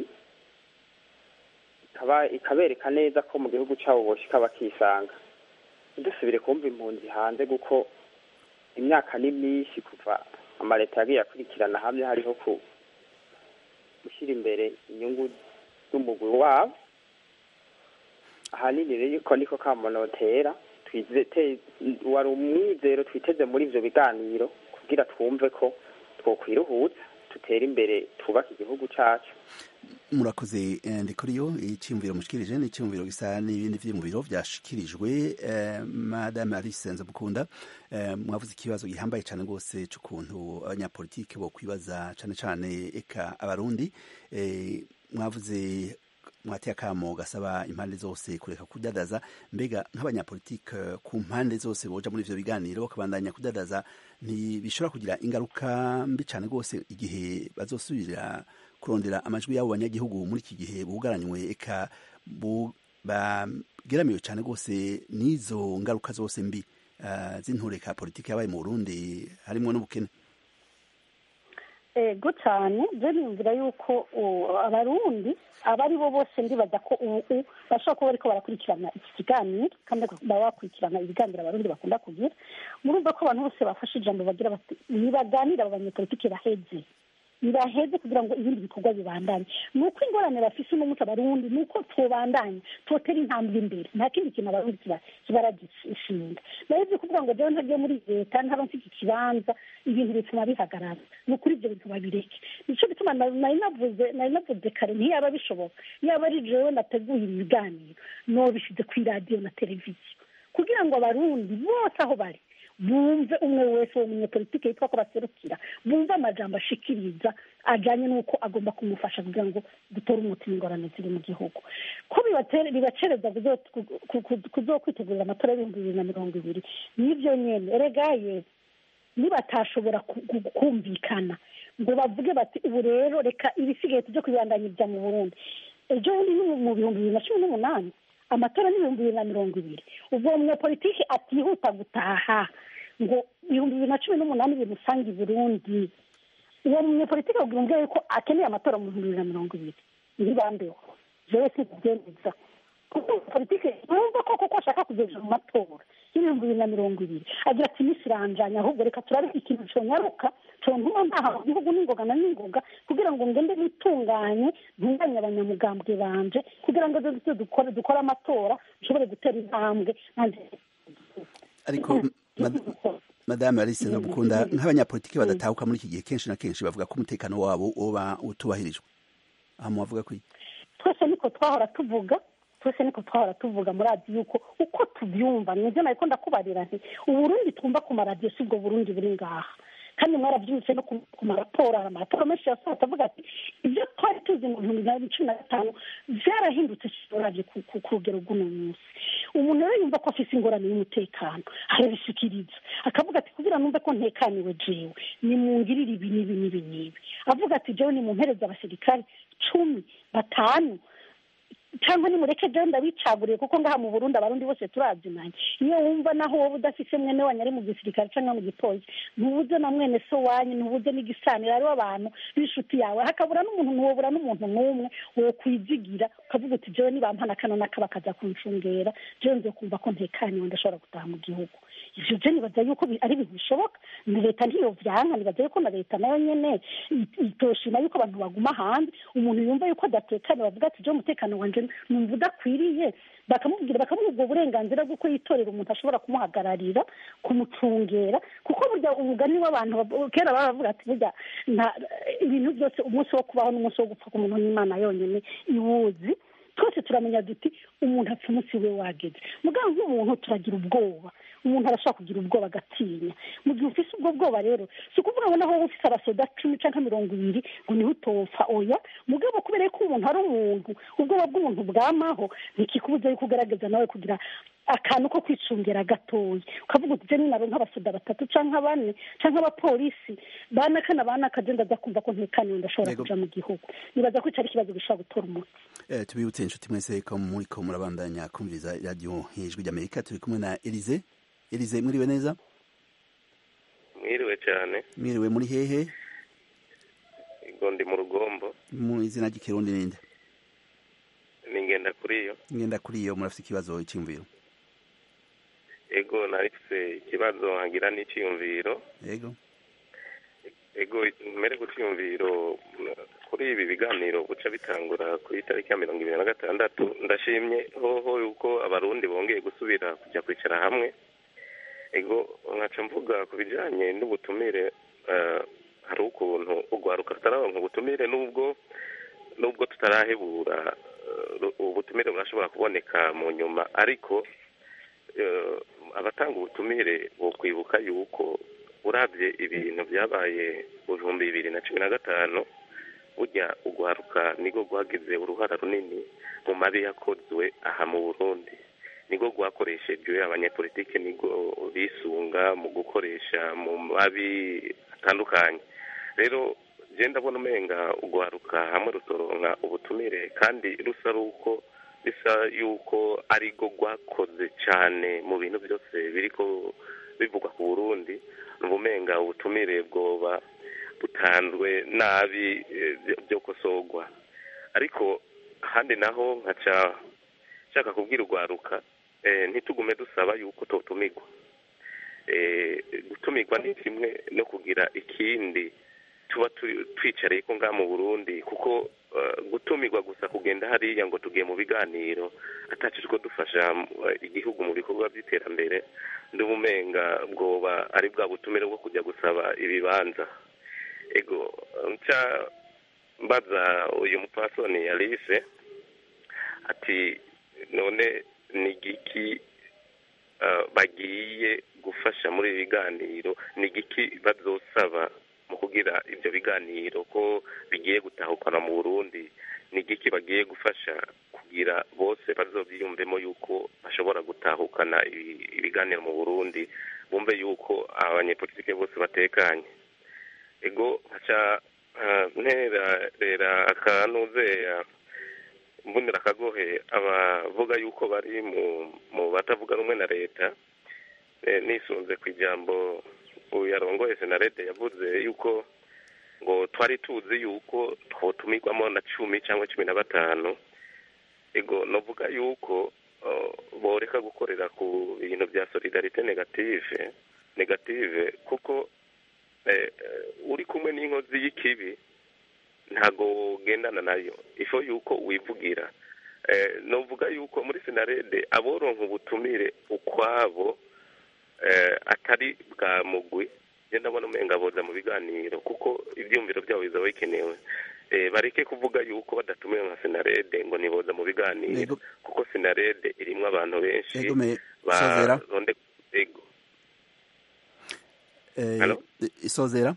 Speaker 7: ikaba ikabereka neza ko mu gihugu cabo boshika bakisanga ntidusubire kumva impunzi hanze kuko imyaka ni myinshi kuva amaleta yagiye akurikirana hamwe hariho ku gushyira imbere inyungu z'umugwi wabo ahanini rero ko niko kamonotera twizete wari umwizero twiteze muri ivyo biganiro kugira twumve ko twokwiruhutsa dutere imbere twubake igihugu cacu
Speaker 1: murakoze eh, ndi kuri yo icyumviro mushikirije ni icyumviro gisa n'ibindi vyiyumviro vyashikirijwe eh, madame alice nzamukunda eh, mwavuze ikibazo gihambaye cane rwose c'ukuntu abanyapolitike bo kwibaza cane cane eka abarundi eh, mwavuze mwateye akamo gasaba impande zose kureka kudadaza mbega nk'abanyapolitike ku mpande zose boja muri ivyo biganiro bakabandanya kudadaza ntibishobora kugira ingaruka mbi cane rwose igihe bazosubira kurondera amajwi y'abo banyagihugu muri iki gihe bugaranywe eka bu- bageramiwe cane rwose n'izo ngaruka zose mbi uh, z'intureka politike yabaye mu Burundi harimwo n'ubukene
Speaker 2: ego cyane byo niyumvira yuko uh, abarundi aba ari bo bose ndibaza ko ubu bashobora kuba bariko barakurikirana iki kiganiro kandi baba bakurikirana ibiganiro abarundi bakunda kugira murumva ko abantu bose bafashe ijambo bagira bati nibaganire abo banyepolitike baheze nibaheze kugira ngo ibindi bikorwa bibandanye ni uko ingorane bafise uno munsi abarundi ni uko twobandanya twotera intambwe imbere nta kindi kintu abarundi kiba- kibaragishinga naheze kuvuga ngo jewe ntagiye muri leta ntaba mfite ikibanza ibintu bituma bihagarara ni ukuri ibyo bintu babireke nico gituma na- nari navuze nari navuze kare ntiyaba bishoboka yaba ari jewe nateguye ibi biganiro nobishize ku iradiyo na televiziyo kugira ngo abarundi bose aho bari bumve umwe wese uwo munyepolitike yitwa ko baserukira bumve amajambo ashikiriza ajanye n'uko agomba kumufasha kugira ngo dutore umuti w'ingorane ziri mu gihugu ko bibatere- bibacereza kuzo- ku- ku- ku- kuzokwitegurira amatora y'ibihumbi bibiri na mirongo ibiri nibyo nyene eregaye nibatashobora ku- ku- kumvikana ngo bavuge bati ubu rero reka ibisigaye tujye kubibandanyiriza mu burundi ejo bundi ni mu bihumbi bibiri na cumi n'umunani amatora ni ibihumbi bibiri na mirongo ibiri ubwo uwo munyepolitiki atihuta gutaha ngo ibihumbi bibiri na cumi n'umunani bimusanga i burundi uwo munyepolitiki abwira umubyeyi yuko akeneye amatora mu bihumbi bibiri na mirongo ibiri ntibambeho jewe sinkubyemeza kuko politike yumva ko koko ashaka kugeza mu matora y'ibihumbi bibiri na mirongo ibiri agira ati iminsi iranjanye ahubwo reka turabe ikintu conyaruka contuma ntaha mu gihugu n'ingoga na n'ingoga kugira ngo ngende nitunganye ntunganye abanyamugambwe banje kugira ngo ejo dukore dukore amatora nshobore gutera intambwe nanje
Speaker 1: ariko mad- madame alice ndagukunda nk'abanyapolitiki badatahuka muri iki gihe kenshi na kenshi bavuga ko umutekano wabo uba utubahirijwe aha mubavuga ko iki
Speaker 2: twese niko twahora tuvuga twese niko twahora tuvuga muri radiyo yuko uko tubyumva nibyo nariko ndakubarira nti uburundi twumva ku maradiyo si ubwo burundi buri ngaha kandi mwarabyumvise no ku ku maraporo hari amaraporo menshi yasohotse avuga ati ibyo twari tuzi mu bihumbi bibiri na cumi na gatanu byarahindutse uravye ku ku- ku rugero rw'uno munsi umuntu rero yumva ko afise ingorane y'umutekano arabishikiriza akavuga ati kugira numve ko ntekaniwe jewe nimungirire ibi n'ibi n'ibi n'ibi avuga ati jewe nimumpereze abasirikare cumi batanu cyangwa nimureke jewe ndabicaguriye kuko ngaha mu burundi abarundi bose turazinanye iyo wumva naho wowe udafise mwene wanyu ari mu gisirikare cyangwa mu gipolisi ntubuze na mwene so wanyu ntubuze n'igisaniro hariho abantu b'inshuti yawe hakabura n'umuntu ntiwobura n'umuntu n'umwe wokwizigira ukavuga uti jewe nibampana kano n'aka bakaza kuncungera jewe nzokumva ko ntekaniwe ndashobora gutaha mu gihugu ivyo je nibaza yuko bi- ari ibintu bishoboka ni leta ntiyovyanka nibaza yuko na leta nayo nyene it- itoshima yuko abantu baguma hanze umuntu yumva yuko adatekanye bavuga ati je umutekano wanje numva udakwiriye bakamubwira bakamuha ubwo burenganzira bw'uko yitorera umuntu ashobora kumuhagararira kumucungera kuko burya umugani w'abantu bab- kera baravuga ati burya nta ibintu byose umunsi wo kubaho n'umunsi wo gupfa ku muntu n'imana yonyene iwuzi twese turamenya duti umuntu apfa umunsi we wageze mugabo nk'umuntu turagira ubwoba umuntu arashobora kugira ubwoba agatinya mu gihe ufise ubwo bwoba rero si ukuvuga ngo naho wowe ufise abasoda cumi canke mirongo ibiri ngo niho utopfa oya mugabo kubera ko umuntu ari umuntu ubwoba bw'umuntu bwamaho ntikikubuza yuko ugaragaza nawe kugira akantu ko kwicungira gatoya ukavuga uti je ninaronka abasoda batatu canke bane canke abapolisi banakana banaka je ndaza kumva ko ntekaniwe ndashobora
Speaker 1: Yego.
Speaker 2: kuja mu gihugu nibaza ko ico ari ikibazo gishobora gutora umuti
Speaker 1: Eh, tubibutse inshuti mwese ko muriko murabandanya kumviriza radiyo ijwi ry'amerika turi kumwe na elize elize mwiriwe neza
Speaker 8: mwiriwe cyane
Speaker 1: mwiriwe muri hehe
Speaker 8: ngo ndi mu rugombo
Speaker 1: mu izina ry'ikirundi ninde
Speaker 8: ni ngenda kuri yo
Speaker 1: ngenda kuri iyo murafite ikibazo cy'imviro
Speaker 8: ego narifise ikibazo nkagira n'iciyumviro
Speaker 1: yego
Speaker 8: ego mbere ku ciyumviro kuri ibi biganiro guca bitangura ku itariki ya mirongo ibiri na gatandatu ndashimye hoho yuko abarundi bongeye gusubira kujya kwicara hamwe ego nkaca mvuga ku bijanye n'ubutumire eh, hari ukuntu urwaruka rutararonka ubutumire n'ubwo nubwo tutarahebura eh, ubutumire burashobora kuboneka mu nyuma ariko eh, abatanga ubutumire bo kwibuka yuko urabye ibintu byabaye mu bihumbi bibiri na cumi na gatanu burya urwaruka niko rwagize uruhara runini mu mabi yakozwe aha mu burundi niko rwakoreshejwe abanyepolitike niko bisunga mu gukoresha mu mabi atandukanye rero je ndabona umenga urwaruka hamwe rutoronka ubutumire kandi rusa ruko bisa yuko arigo rwakoze cyane mu bintu byose biriko bivugwa ku burundi umenga ubutumire bwoba butanzwe nabi eh, byo- byo kosorwa ariko ahandi naho nkaca nshaka kubwira urwaruka eh, ntitugume dusaba yuko totumirwa eh, gutumirwa ni kimwe no kugira ikindi tuba tu- twicariye ko ngaha mu burundi kuko eh, gutumirwa gusa kugenda hariya ngo tugiye mu biganiro atacishwe dufasha eh, igihugu mu bikorwa by'iterambere n'ubumenga bwoba ari bwa butumire bwo kujya gusaba ibibanza ego nca mbaza uyu mupfasoni alice ati none ni igiki eh, bagiye gufasha muri ibi biganiro ni igiki bazosaba mu kugira ibyo biganiro ko bigiye gutahukana mu burundi ni igiki bagiye gufasha kugira bose bazobyiyumvemo yuko bashobora gutahukana ibi- ibiganiro mu burundi bumve yuko abanyepolitike bose batekanye ego nkaca ah, nterera akanuzeya mbonera akagohe abavuga yuko bari mu mu batavuga rumwe na leta eh, nisunze ku ijambo uyu yarongoye senarede yavuze yuko ngo twari tuzi yuko twotumirwamo na cumi cyangwa cumi na batanu ego novuga yuko uh, boreka gukorera ku bintu bya solidarite negative negative kuko eh, eh, uri kumwe n'inkozi y'ikibi ntago ugendana nayo ifo yuko wivugira eh, novuga yuko muri sinarede aboronka ubutumire ukwabo eh, atari bwa mugwi njye ndabona umenga boza mu biganiro kuko ibyumviro byabo bizaba bikenewe eh, bareke kuvuga yuko badatumiwe nka sinarede ngo niboza mu biganiro
Speaker 1: Yego.
Speaker 8: kuko sinarede irimwo abantu benshi
Speaker 1: Yego, me- Sozera.
Speaker 8: baronde ego
Speaker 1: Eh,
Speaker 8: Hello?
Speaker 1: isozera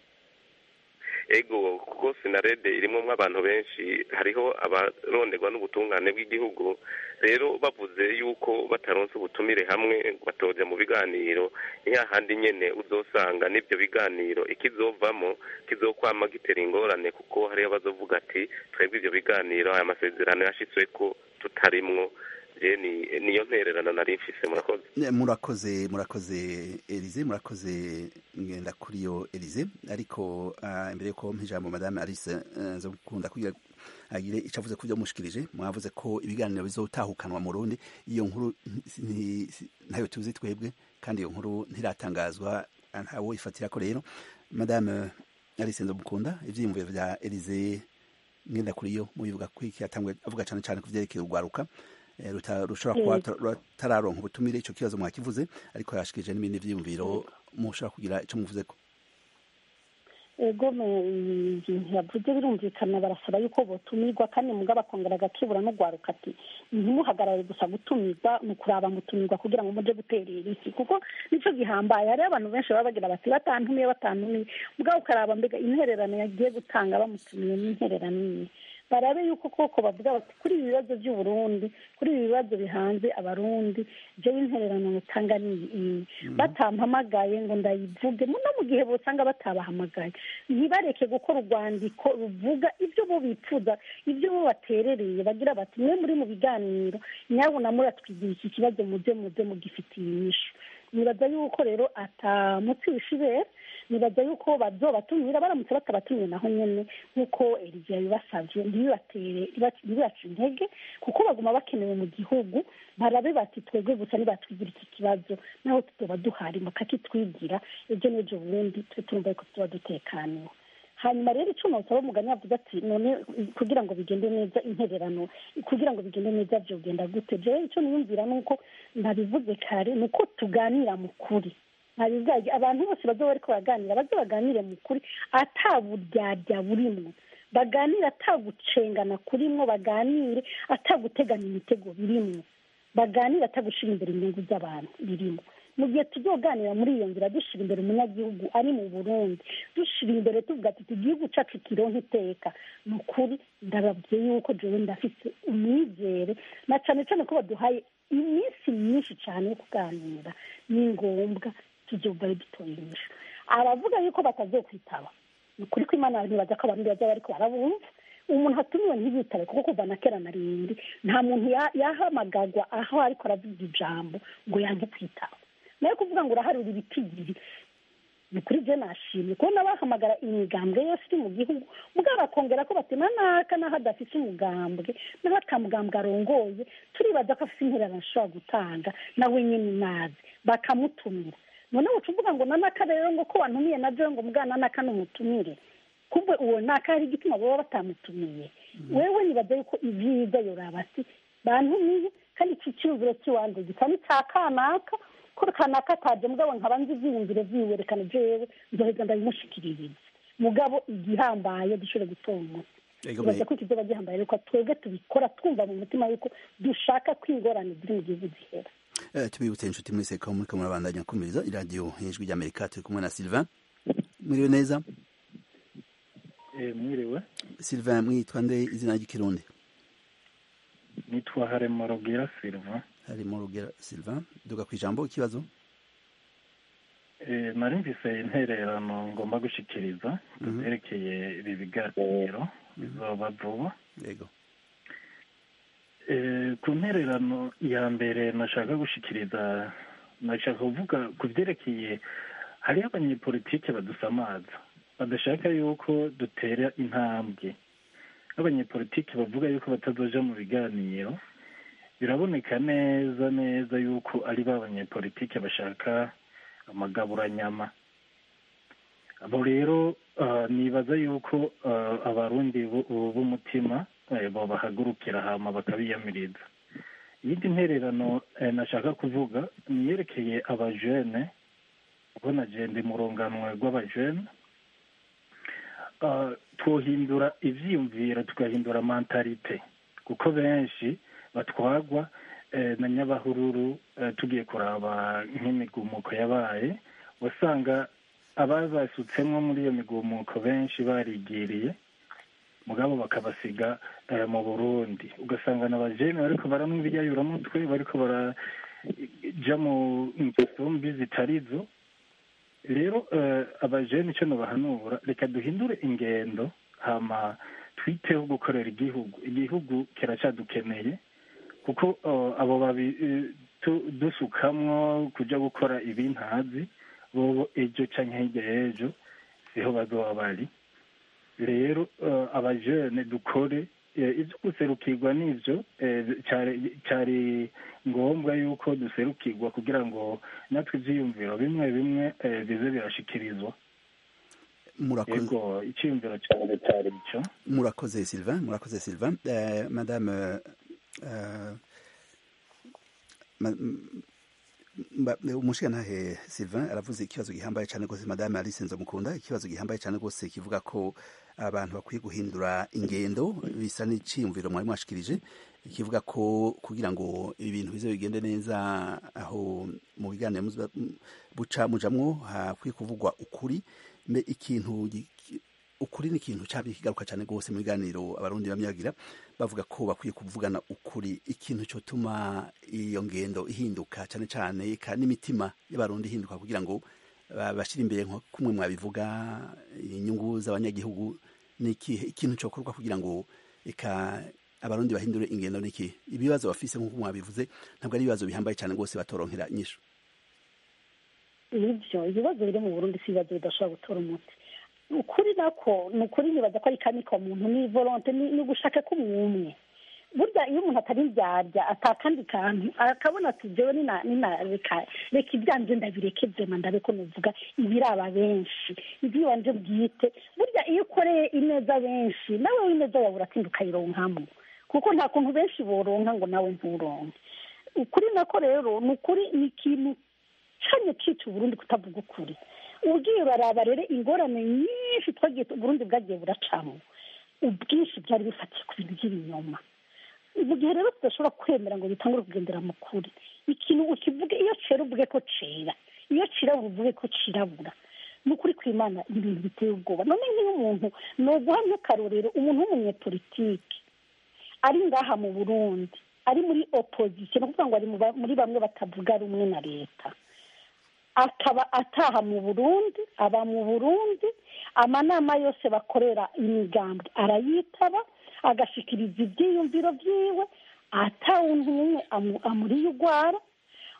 Speaker 8: ego kuko sinarede irimo abantu benshi hariho abaronderwa n'ubutungane bw'igihugu rero bavuze yuko bataronse ubutumire hamwe ngo batoja mu biganiro ni hahandi nyene uzosanga n'ibyo biganiro ikizovamo kizokwama gitera ingorane kuko hariho abazovuga ati twebwe ibyo biganiro aya masezerano yashitsweko tutarimwo je ni- niyo ntererano nari mfise murakoze
Speaker 1: Ne, murakoze murakoze Elize murakoze ngenda kuri yo Elize ariko ah, imbere yuko mpa ijambo madame Alice eh, zo gukunda kugira agire icyo avuze ku byo mushikirije mwavuze ko ibiganiro bizotahukanwa mu Burundi iyo nkuru nti- nti- si- ntayo tuzi twebwe kandi iyo nkuru ntiratangazwa ah, ntawo ifatira ko rero madame Alice Nzomukunda ivyiyumviro vya Elize ngenda kuri yo mubivuga ko iki yatangwe avuga cyane cyane ku vyerekeye urwaruka eh, ruta- rushobora kuba
Speaker 2: Yego.
Speaker 1: rutararonka ubutumire ico kibazo mwakivuze ariko yashikije n'ibindi vyiyumviro mushobora kugira ico muvuzeko
Speaker 2: ego me- ibintu yavuze birumvikana barasaba yuko botumirwa kandi mugabo akongera agakebura no gwaruka ati ntimuhagarare gusa gutumirwa ni ukuraba mutumirwa kugira ngo muje guterera iki kuko nico gihambaye hariho abantu benshi baba bagira bati batantumiye batantumiye mugabo ukaraba mbega intererano yagiye gutanga bamutumiye n'intererano imwe barabe yuko koko bavuga bati kuri ibi bibazo by'uburundi kuri ibi bibazo bihanze abarundi jewe intererano mutanga ni iyi batampamagaye ngo ndayivuge no mu gihe bosanga batabahamagaye ntibareke gukora urwandiko ruvuga ibyo bo bipfuza ibyo bo baterereye bagira bati mwe muri mu biganiro nyabuna muratwigira iki kibazo muze muze mugifitiye inyishu nibaza yuko rero atamutsi wishibera nibaza yuko bazobatumira baramutse batabatumiye naho nyene nk'uko Eliya yabibasavye ntibibatere ntibibace intege kuko baguma bakenewe mu gihugu barabe bati twebwe gusa nibatwigira iki kibazo naho tuzoba duhari bakakitwigira ejo n'ejo bundi tube turumva yuko tuba dutekaniwe hanyuma rero icyo nosaba umugani yavuze ati none kugira ngo bigende neza intererano kugira ngo bigende neza byogenda gute jewe icyo niyumvira ni uko nabivuze kare ni uko tuganira mu kuri ntabizajya abantu bose bazoba bariko baraganira baze baganire mu kuri ataburyarya burimwo baganire atagucengana kurimwo baganire ataguteganya imitego birimwo baganire atagushira imbere inyungu z'abantu birimo mu gihe tuzoganira muri iyo nzira dushira imbere umunyagihugu ari mu burundi dushira imbere tuvuga tuti igihugu cacu kironka iteka ni ukuri ndababwiye yuko jewe ndafise umwizere na cane cane ko baduhaye iminsi myinshi cane yo kuganira ni ngombwa tuzovayo dutoye inyishu aravuga yuko batazokwitaba ni ukuri ko imana ntibaza ko abantu baza bariko barabumva umuntu atumiwe ntiyitabe kuko kuva na kera na rindi nta muntu yahamagagwa aho ariko aravuga ijambo ngo yange kwitaba nayo kuvuga ngo uraharura ibitigiri ni kuri byo nashimye kubona bahamagara imigambwe yose iri mu gihugu mugabo bakongera ko bati naka n'aho adafite umugambwe n'aho atamugambwe arongoye turibaza ko afite intererano ashobora gutanga nawe nyine nazi bakamutumira noneho uca uvuga ngo nanaka rero ngo ko wantumiye na byo ngo mugana nanaka ni umutumire kumbe uwo naka hari igituma baba batamutumiye wewe nibaza yuko ibyiza yoraba ati bantumiye kandi iki cyumviro cy'iwanjye gisa n'icya kanaka ko kanaka ataje mugabo nkaba nzi ibyiyumviro byiwe reka na jewe nzoheza ndabimushikiririza mugabo igihambaye dushobore gutora umuti ibaza ko ikizoba gihambaye ariko twebwe tubikora twumva mu mutima yuko dushaka ko ingorane ziri mu gihugu zihera
Speaker 1: tubibutse inshuti muri seka muriko murabandanya kumviriza iradiyo ijwi ry'amerika turi kumwe na sylvain mwiriwe neza
Speaker 9: mwiriwe
Speaker 1: sylvain mwitwa nde izina ry'ikirundi
Speaker 9: nitwa haremo rubwira silva
Speaker 1: harimo rubwira silva duga ku ijambo ikibazo
Speaker 9: nari mvise intererano ngomba gushikiriza zerekeye ibi biganiro bizoba vuba
Speaker 1: yego
Speaker 9: ku ntererano ya mbere nashaka gushikiriza nashaka kuvuga ku byerekeye hariho abanyepolitike badusamaza badashaka yuko dutera intambwe abanyepolitiki bavuga yuko batazoja mu biganiro biraboneka neza neza yuko ari ba banyepolitike bashaka amagaburanyama abo rero nibaza yuko abarundi b'umutima babahagurukira hama bakabiyamiriza iyindi ntererano nashaka kuvuga niyerekeye abajene ubona jende mu runganwe rw'abajene twohindura ivyiyumviro tugahindura mentalite kuko benshi batwagwa na nyabahururu tugiye kuraba nk'imigumuko yabaye wasanga ababasutsemwo muri iyo migumuko benshi barigiriye mugabo bakabasiga mu burundi ugasanga na bajene bariko baramwa ibyayuramutwe bariko baraja mu ngeso mbi zitarizo rero abajene icyo nubahanura reka duhindure ingendo hama twiteho gukorera igihugu igihugu kiracyadukeneye kuko abo babi dusukamwo kujya gukora ibintazi bobo ejo cyangwa hirya y'ejo siho bazoba bari rero abajene dukore ibyo guserukirwa n'ibyo cyari ngombwa yuko duserukirwa kugira ngo natwe ibyiyumviro bimwe bimwe bize birashikirizwa yego icyiyumviro cyane cyari icyo
Speaker 1: murakoze sylvain murakoze sylvain madame umushingantahe sylvain aravuze ikibazo gihambaye cyane rwose madame alice nzamukunda ikibazo gihambaye cyane rwose kivuga ko abantu bakwiye guhindura ingendo bisa n'iciyumviro mwari mwashikirije kivuga ko kugira ngo ibintu bize bigende neza aho mu biganiro buca mujamwo hakwiye kuvugwa ukuri mbe ikintu ukuri ni ikintu cyaba kigaruka cyane rwose mu biganiro abarundi bamyagira bavuga ko bakwiye kuvugana ukuri ikintu cyotuma iyo ngendo ihinduka cyane cyane n'imitima y'abarundi ihinduka kugira ngo bashyire imbere nko kumwe mwabivuga inyungu z'abanyagihugu ni ikihe ikintu cyokorwa kugira ngo eka abarundi bahindure ingendo ni iki ibibazo bafise nk'uko mwabivuze ntabwo ari ibibazo bihambaye cyane rwose batoronkera inyishu
Speaker 2: nibyo ibibazo biri mu burundi si ibibazo bidashobora gutora umuti ukuri nako ni ukuri nibaza ko ari kamika muntu ni volonte ni ugushaka ko umwe burya iyo umuntu atari indyarya atakandi kantu akabona ati jewe reka reka ibyanje ndabireke vyema ndabe ko novuga ibiraba benshi ivy'iwanje bwite burya iyo ukoreye ineza benshi nawe ineza yawe uratinda ukayironkamo kuko nta kuntu benshi boronka ngo nawe nturonke ukuri nako rero ni ukuri ni ikintu canye cica uburundi kutavuga ukuri ubwiye uraraba rero ingorane nyinshi twagiye uburundi bwagiye buracamo ubwinshi byari bifatiye ku bintu by'ibinyoma mu gihe rero tudashobora kwemera ngo bitangure kugendera mu kuri ikintu ukivuge iyo cera uvuge ko cera iyo cirabura uvuge ko cirabura ni ukuri kw'imana ibintu biteye ubwoba none nk'iyo umuntu ni uguha nk'akarorero umuntu w'umunyepolitiki ari ngaha mu burundi ari muri opozisiyo ni ukuvuga ngo ari muri bamwe batavuga rumwe na leta akaba ataha mu burundi aba mu burundi amanama yose bakorera imigambwe arayitaba agashikiriza ibyiyumviro byiwe atawundi n'umwe amuriye urwara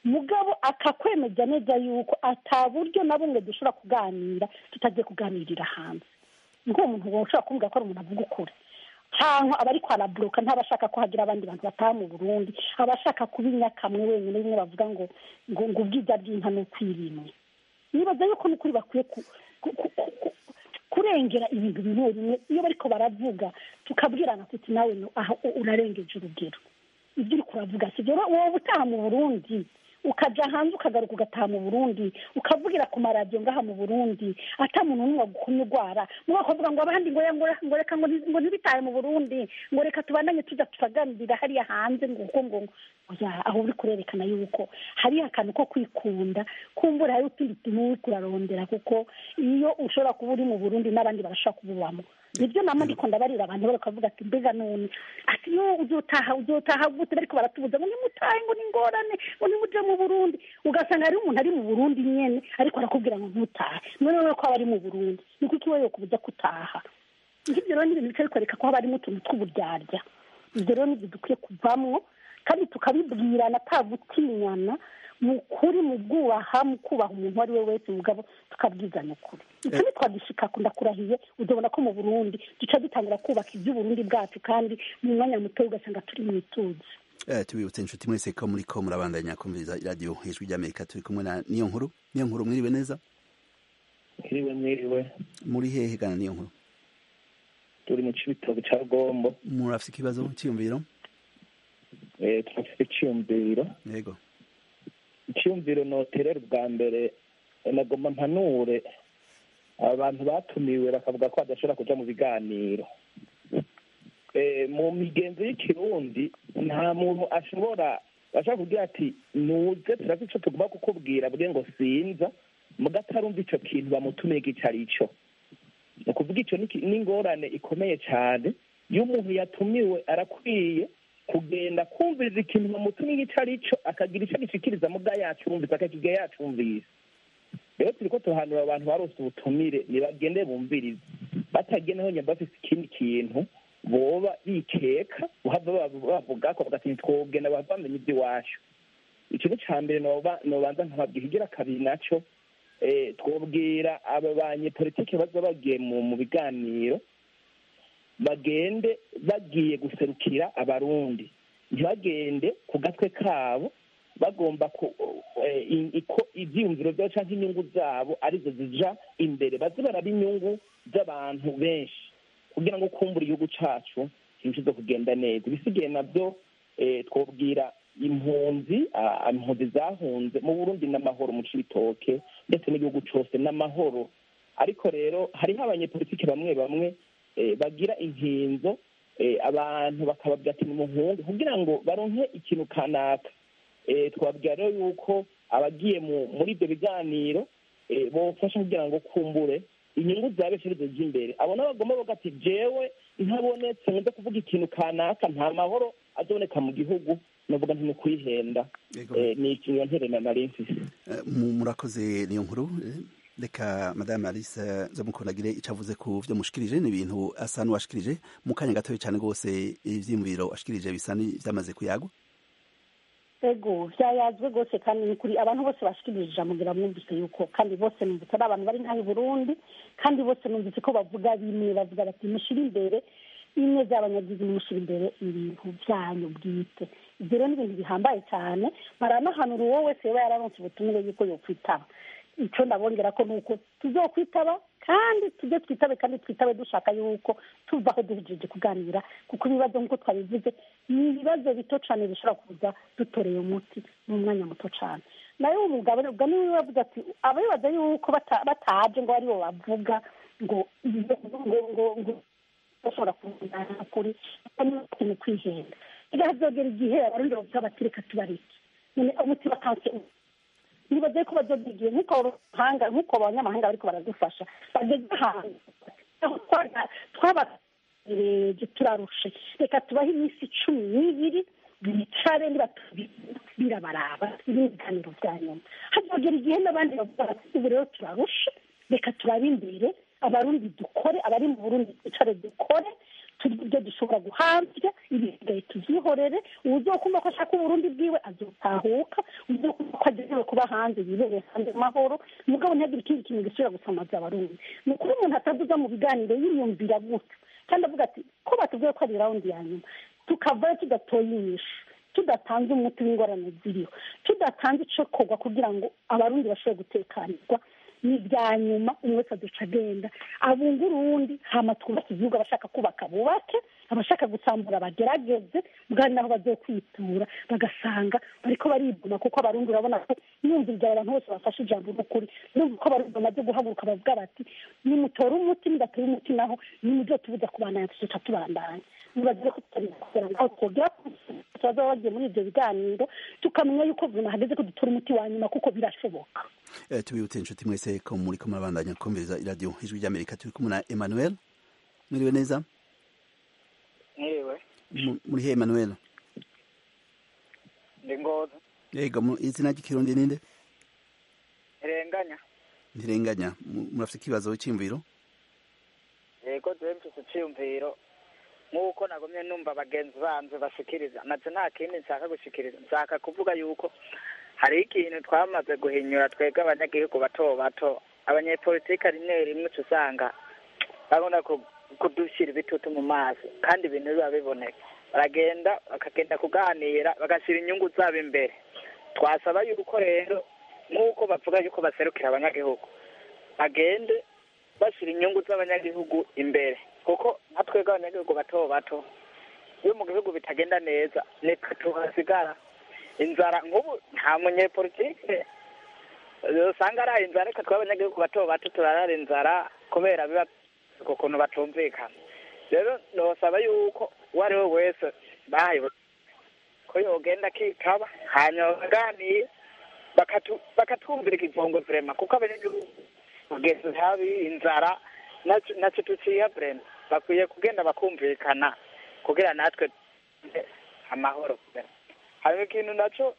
Speaker 2: mugabo akakwemeza neza yuko ata buryo na bumwe dushobora kuganira tutagiye kuganirira hanze nk'uwo muntu ushobora kumbwira ko ari umuntu avuga ukuri cyangwa aba ariko araburuka ntabashaka ko hagira abandi bantu bataha mu burundi abashaka kuba inyakamwe wenyine bimwe bavuga ngo ngo ngo ubwiza bw'inka ni ukwirimwe nibaza yuko n'ukuri bakwiye kurengera ibintu bimwe bimwe iyo bariko baravuga tukabwirana tuti nawe aho urarengeje urugero ibyo uri kuravuga si byo wowe utaha mu burundi ukaja hanze ukagaruka ugataha mu burundi ukavugira ku maradiyo ngaha mu burundi ata muntu n'umwe agukumye urwara muba bakavuga ngo abandi ngo ngo reka ngo ntibitahe mu burundi ngo reka tubandanye tuja turaganirira hariya hanze ngo kuko ngo aho uri kurerekana yuko hariyo akantu ko kwikunda kumbura hari utundi tuntu uri kurarondera kuko iyo ushobora kuba uri mu burundi n'abandi barashobora kububamo nibyo nama ndiko ndabarira abantu bakavuga ati mbega none ati yo uzotaha uzotaha gute bariko baratubuza ngo nimutahe ngo ningorane ngo nimuje mu burundi ugasanga hariho umuntu ari mu burundi nyene ariko arakubwira ngo ntutahe none wewe ko aba ari mu burundi ni kuki wewe yokubuza kutaha nk'ibyo rero ni ibintu bica bikwereka ko haba harimo utuntu tw'uburyarya ibyo rero nibyo dukwiye kuvamwo kandi tukabibwirana atagutinyana mu kuri mu bwubaha mu kubaha umuntu uwo ari we wese mugabo tukabwizanya ukuri icyo ntitwagishika ndakurahiye uzabona ko mu burundi duca dutangira kubaka iby'uburundi bwacu kandi mu mwanya muto ugasanga turi mu ituze
Speaker 1: tubibutse inshuti mwese ko muri ko murabandanya kumviriza radiyo ijwi ry'amerika turi kumwe na niyo nkuru niyo nkuru mwiriwe neza
Speaker 10: mwiriwe mwiriwe
Speaker 1: muri hehe gana niyo nkuru
Speaker 10: turi mu cibitoke ca rugombo
Speaker 1: murafise ikibazo cyiyumviro
Speaker 10: turafite icyumviro
Speaker 1: yego
Speaker 10: icyumviro noterera ubwa mbere nagomba mpanure abantu batumiwe bakavuga ko badashobora kuja mu biganiro mu migenzo y'ikirundi nta muntu ashobora ashobora kugira ati nuze turafite ico tugomba kukubwira bwe ngo sinza muga atarumva ico kintu bamutumiye ico ari cyo ni ukuvuga ico n'ingorane ikomeye cyane iyo umuntu yatumiwe arakwiye kugenda kumviriza ikintu bamutumye icyo ari cyo akagira icyo gishikiriza muga yacumvise akakiga yacumvise rero turi ko tuhanura abantu barose ubutumire ntibagende bumvirize batageneho nyamba bafise ikindi kintu boba bikeka bavuga ko bagati twogenda bamenya iby'iwacu ikintu cya mbere nobanza nkababwira igira kabiri nacyo twobwira aba banyepolitike baza bagiye mu biganiro bagende bagiye guserukira abarundi ntibagende ku gatwe kabo bagomba ko ibyiyumviro byabo cyangwa inyungu zabo arizo zija imbere baze baraba inyungu z'abantu benshi kugira ngo kumbura igihugu cyacu kirushije kugenda neza ibisigaye nabyo twabwira impunzi impunzi zahunze mu burundi n'amahoro mu cibitoke ndetse n'igihugu cyose n'amahoro ariko rero hariho abanyepolitiki bamwe bamwe bagira inkinzo abantu bakababwira ati ni muhungu kugira ngo baronke ikintu kanaka twabwira rero yuko abagiye muri ibyo biganiro bofasha kugira ngo kumbure inyungu za benshi arizo z'imbere abo nabo bagomba bavuga ati jewe ntabonetse nkunze kuvuga ikintu kanaka nta mahoro azoboneka mu gihugu navuga nti ni kwihenda ni ikintu nterena nari mfise
Speaker 1: murakoze niyo nkuru reka madame alice zamukundagire icyo avuze ku byo mushikirije ni ibintu asa n'uwashikirije mu kanya gatoya cyane rwose ibyiyumviro ashikirije bisa byamaze kuyagwa
Speaker 2: ego byayazwe rwose kandi ni kuri abantu bose bashikirije ijambo ngira mwumvise yuko kandi bose numvise ari abantu bari nk'aho i burundi kandi bose numvise ko bavuga bimwe bavuga bati mushyire imbere imwe z'abanyagizi mushyira imbere ibintu byanyu bwite ibyo rero ni ibintu bihambaye cyane baranahanura uwo wese yaba yararonse ubutumire yuko yokwitaba icyo ndabongera ko ni uko tuzokwitaba kandi tujye twitabe kandi twitabe dushaka yuko tuva aho duhejeje kuganira kuko ibibazo nk'uko twabivuze ni ibibazo bito cyane bishobora kuza dutoreye umuti mu mwanya muto cyane nayo umugabo ubwo niwe wavuze ati ababibaza yuko bataje ngo aribo bavuga ngo ngo ngo ngo bashobora kuvugana ukuri ni kwihenda igahazogera igihe abarundi bavuga bati reka tubareke none umuti bakanse nibaze ko bazobigiye nk'uko abahanga nk'uko abanyamahanga bariko baradufasha bageze ahantu twabareje turarushe reka tubahe iminsi cumi n'ibiri bicare birabaraba ibiganiro bya nyuma hazogera igihe n'abandi bavuga bati ubu rero turarushe reka turabe imbere abarundi dukore abari mu burundi twicare dukore turi ibyo dushobora guhambya ibisigaye tubyihorere uwuzokumva ko ashaka uburundi bwiwe azotahuka uwuzokumva ko agenewe kuba hanze yibereye hanze amahoro mugabo ntihagire ikindi kintu gisubira gusamaza abarundi ni ukuri umuntu atavuga mu biganiro yiyumvira gutyo kandi avuga ati ko batubwiye ko ari rawundi ya nyuma tukavayo tudatoye inyishu tudatanze umuti w'ingorane ziriho tudatanze icokorwa kugira ngo abarundi bashobore gutekanirwa ni ibya nyuma umwe wese aduca agenda abunga urundi hama twubake igihugu abashaka kubaka bubake abashaka gusambura bagerageze bwari naho bagiye kwitura bagasanga bariko baribuma kuko abarundi urabona ko yumviriza abantu bose bafashe ijambo n'ukuri numva ko abarundi bamaze guhaguruka bavuga bati nimutore umuti nidatore umuti naho nimuzo tubuza kubandanya tuzoca tubandanya nibagiye ko tutari kugera ngaho twogera tubaza bagiye muri ibyo biganiro tukamenya yuko vuma hageze ko dutora umuti wa nyuma kuko birashoboka
Speaker 1: Eh, tubibutse inshuti mwese ko muri ko murabandanya kumviriza iradiyo ijwi ry'amerika turi kumwe na emmanuel mwiriwe neza
Speaker 11: Niwe,
Speaker 1: Mu- muri he emmanuel
Speaker 11: ndi ngozi,
Speaker 1: yego mu- izina ry'ikirundi ninde
Speaker 11: ntirenganya.
Speaker 1: ntirenganya Mu- murafite ikibazo cy'imviro
Speaker 11: Yego jewe mfise iciyumviro nk'uko nagumye numva bagenzi banje bashikiriza naje nta kindi nshaka gushikiriza nshaka kuvuga yuko hari ikintu twamaze guhinyura twebwe abanyagihugu bato bato abanyepolitike rimwe rimwe uca usanga babona ku- kudushyira ibitutu mu maso kandi ibintu biba biboneka baragenda bakagenda kuganira bagashyira inyungu zabo imbere twasaba yuko rero nk'uko bavuga yuko baserukira abanyagihugu bagende bashyira inyungu z'abanyagihugu imbere kuko nka twebwe abanyagihugu bato bato iyo mu gihugu bitagenda neza nitwe tuhasigara inzara nk'ubu nta munyepolitike usanga ari inzara reka twe abanyagihugu bato bato turarara inzara kubera biba ku kuntu batumvikana rero nosaba yuko uwo ari we wese bahaye ko yogenda akitaba hanyuma baganiye bakatu- bakatwumvira ikivongo vrema kuko abanyagihugu kugeza habi inzara naco- naco tuciya vrema bakwiye kugenda bakumvikana kugira natwe tugire amahoro vrema hanyuma ikintu naco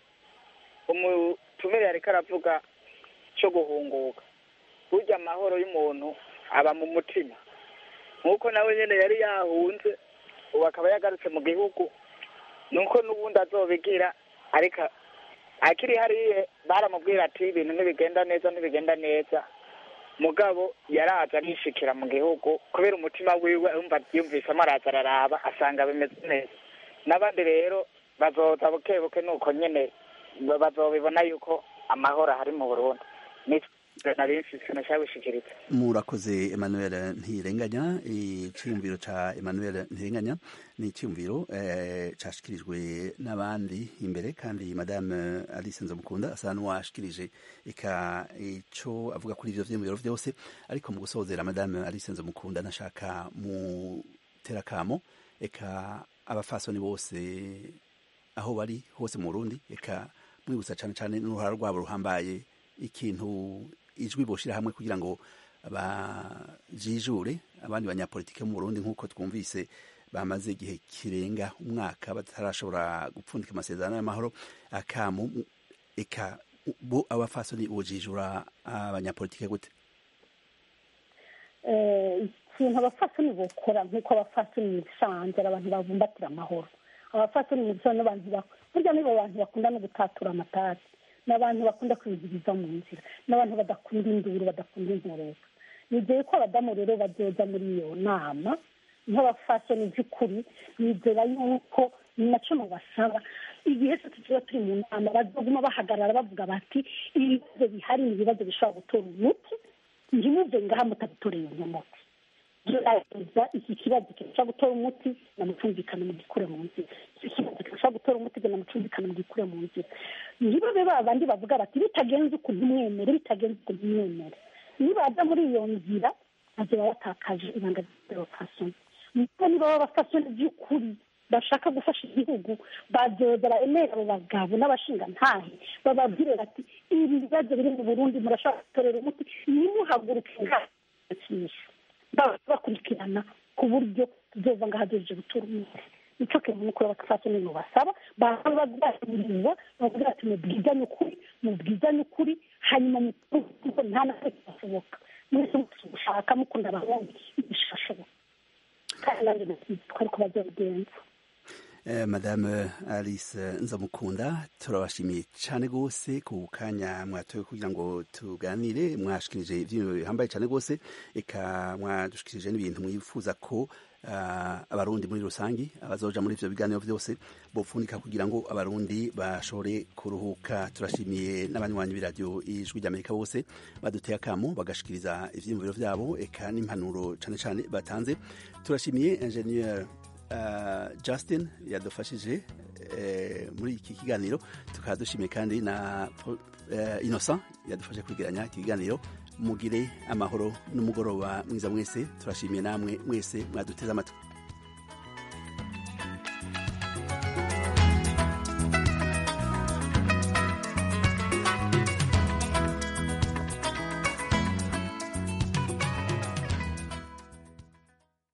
Speaker 11: umutumire yariko aravuga co guhunguka burya amahoro y'umuntu aba mu mutima nk'uko nawe nyene yari yahunze ubu akaba yagarutse mu gihugu nuko n'ubundi azobigira ariko akiri hariya baramubwira ati ibintu ntibigenda neza ntibigenda neza mugabo yaraza arishikira mu gihugu kubera umutima wiwe yumva yumvisemo araza araraba asanga bimeze neza n'abandi rero bazoza buke buke nuko nyene ba- bazobibona yuko amahoro ahari mu burundi nitwe nari mfise nashaka gushikiriza
Speaker 1: murakoze emmanuel ntirenganya icyiyumviro ca emmanuel ntirenganya ni icyiyumviro eh, cashikirijwe n'abandi imbere kandi madame alice nzomukunda asa n'uwashikirije eka ico avuga kuri ivyo vyiyumviro vyose ariko mu gusozera madame alice nzomukunda nashaka mu terakamo eka abafasoni bose aho bari hose mu Burundi eka mwibutsa cane cane n'uruhara rwabo ruhambaye ikintu ijwi boshira hamwe kugira ngo bajijure abandi banyapolitike mu Burundi nk'uko twumvise bamaze igihe kirenga umwaka batarashobora gupfundika amasezerano y'amahoro akamu eka bo abafasoni bojijura abanyapolitike gute
Speaker 2: Eh, ikintu abafasoni bokora nk'uko abafasoni bisanzwe ari abantu babumbatira amahoro abafasoni mu bisanzwe n'abantu bak- burya nibo bantu bakunda no gutatura amatasi ni abantu bakunda kwiziriza mu nzira n'abantu badakunda induru badakunda inkoreka nizeye ko abadamu rero bazoza muri iyo nama nk'abafasoni by'ukuri nizera yuko ni naco mubasaba igihe cyose tuba turi mu nama bazoguma bahagarara bavuga bati ibibazo bihari ni ibibazo bishobora gutora umuti ntimuve ngaha mutabitoreye uyu muti gerageza iki kibazo kirashobora gutora umuti namucumvikana mu gikure mu nzira iki kibazo kirashobora gutora umuti genda mucumvikana mu gikure mu nzira ntibabe ba bandi bavuga bati bitagenze uku ntimwemere bitagenze uku ntimwemere nibaza muri iyo nzira bazoba batakaje ibanga ry'abafasoni nuko niba b'abafasoni by'ukuri bashaka gufasha igihugu bazoza baremera abo bagabo n'abashingantahe bababwire bati ibi bibazo biri mu burundi murashobora gutorera umuti nimuhaguruke ngakinisha bakurikirana ku buryo tuzova ngaho agejeje gutora umuti nicyo kintu nuko abafasoni basaba baba baganiriza bavuga ati mubwizanye ukuri mubwizanye ukuri hanyuma mukuko nta na kimwe cyashoboka mwese gushaka mukunda abarundi bishashoboka kandi nanjye twari ko bazobigenza
Speaker 1: madame alice nzamukunda turabashimiye cyane rwose ku kanya mwatoye kugira ngo tuganire mwashikirije ibyintu bihambaye cyane rwose eka mwadushikirije n'ibintu mwifuza ko abarundi muri rusange abazoja muri ivyo biganiro vyose bopfunika kugira ngo abarundi bashobore kuruhuka turashimiye n'abanywanyi b'iradiyo ijwi ry'amerika bose baduteye akamo bagashikiriza ivyiyumviro vyabo eka n'impanuro cane cane batanze turashimiye ingenieur Uh, Justin yadufashije uh, muri iki kiganiro tukaba dushimiye kandi na uh, Innocent yadufashe kwegeranya iki kiganiro mugire amahoro n'umugoroba mwiza mwese turashimiye namwe mwese mwaduteze amatwi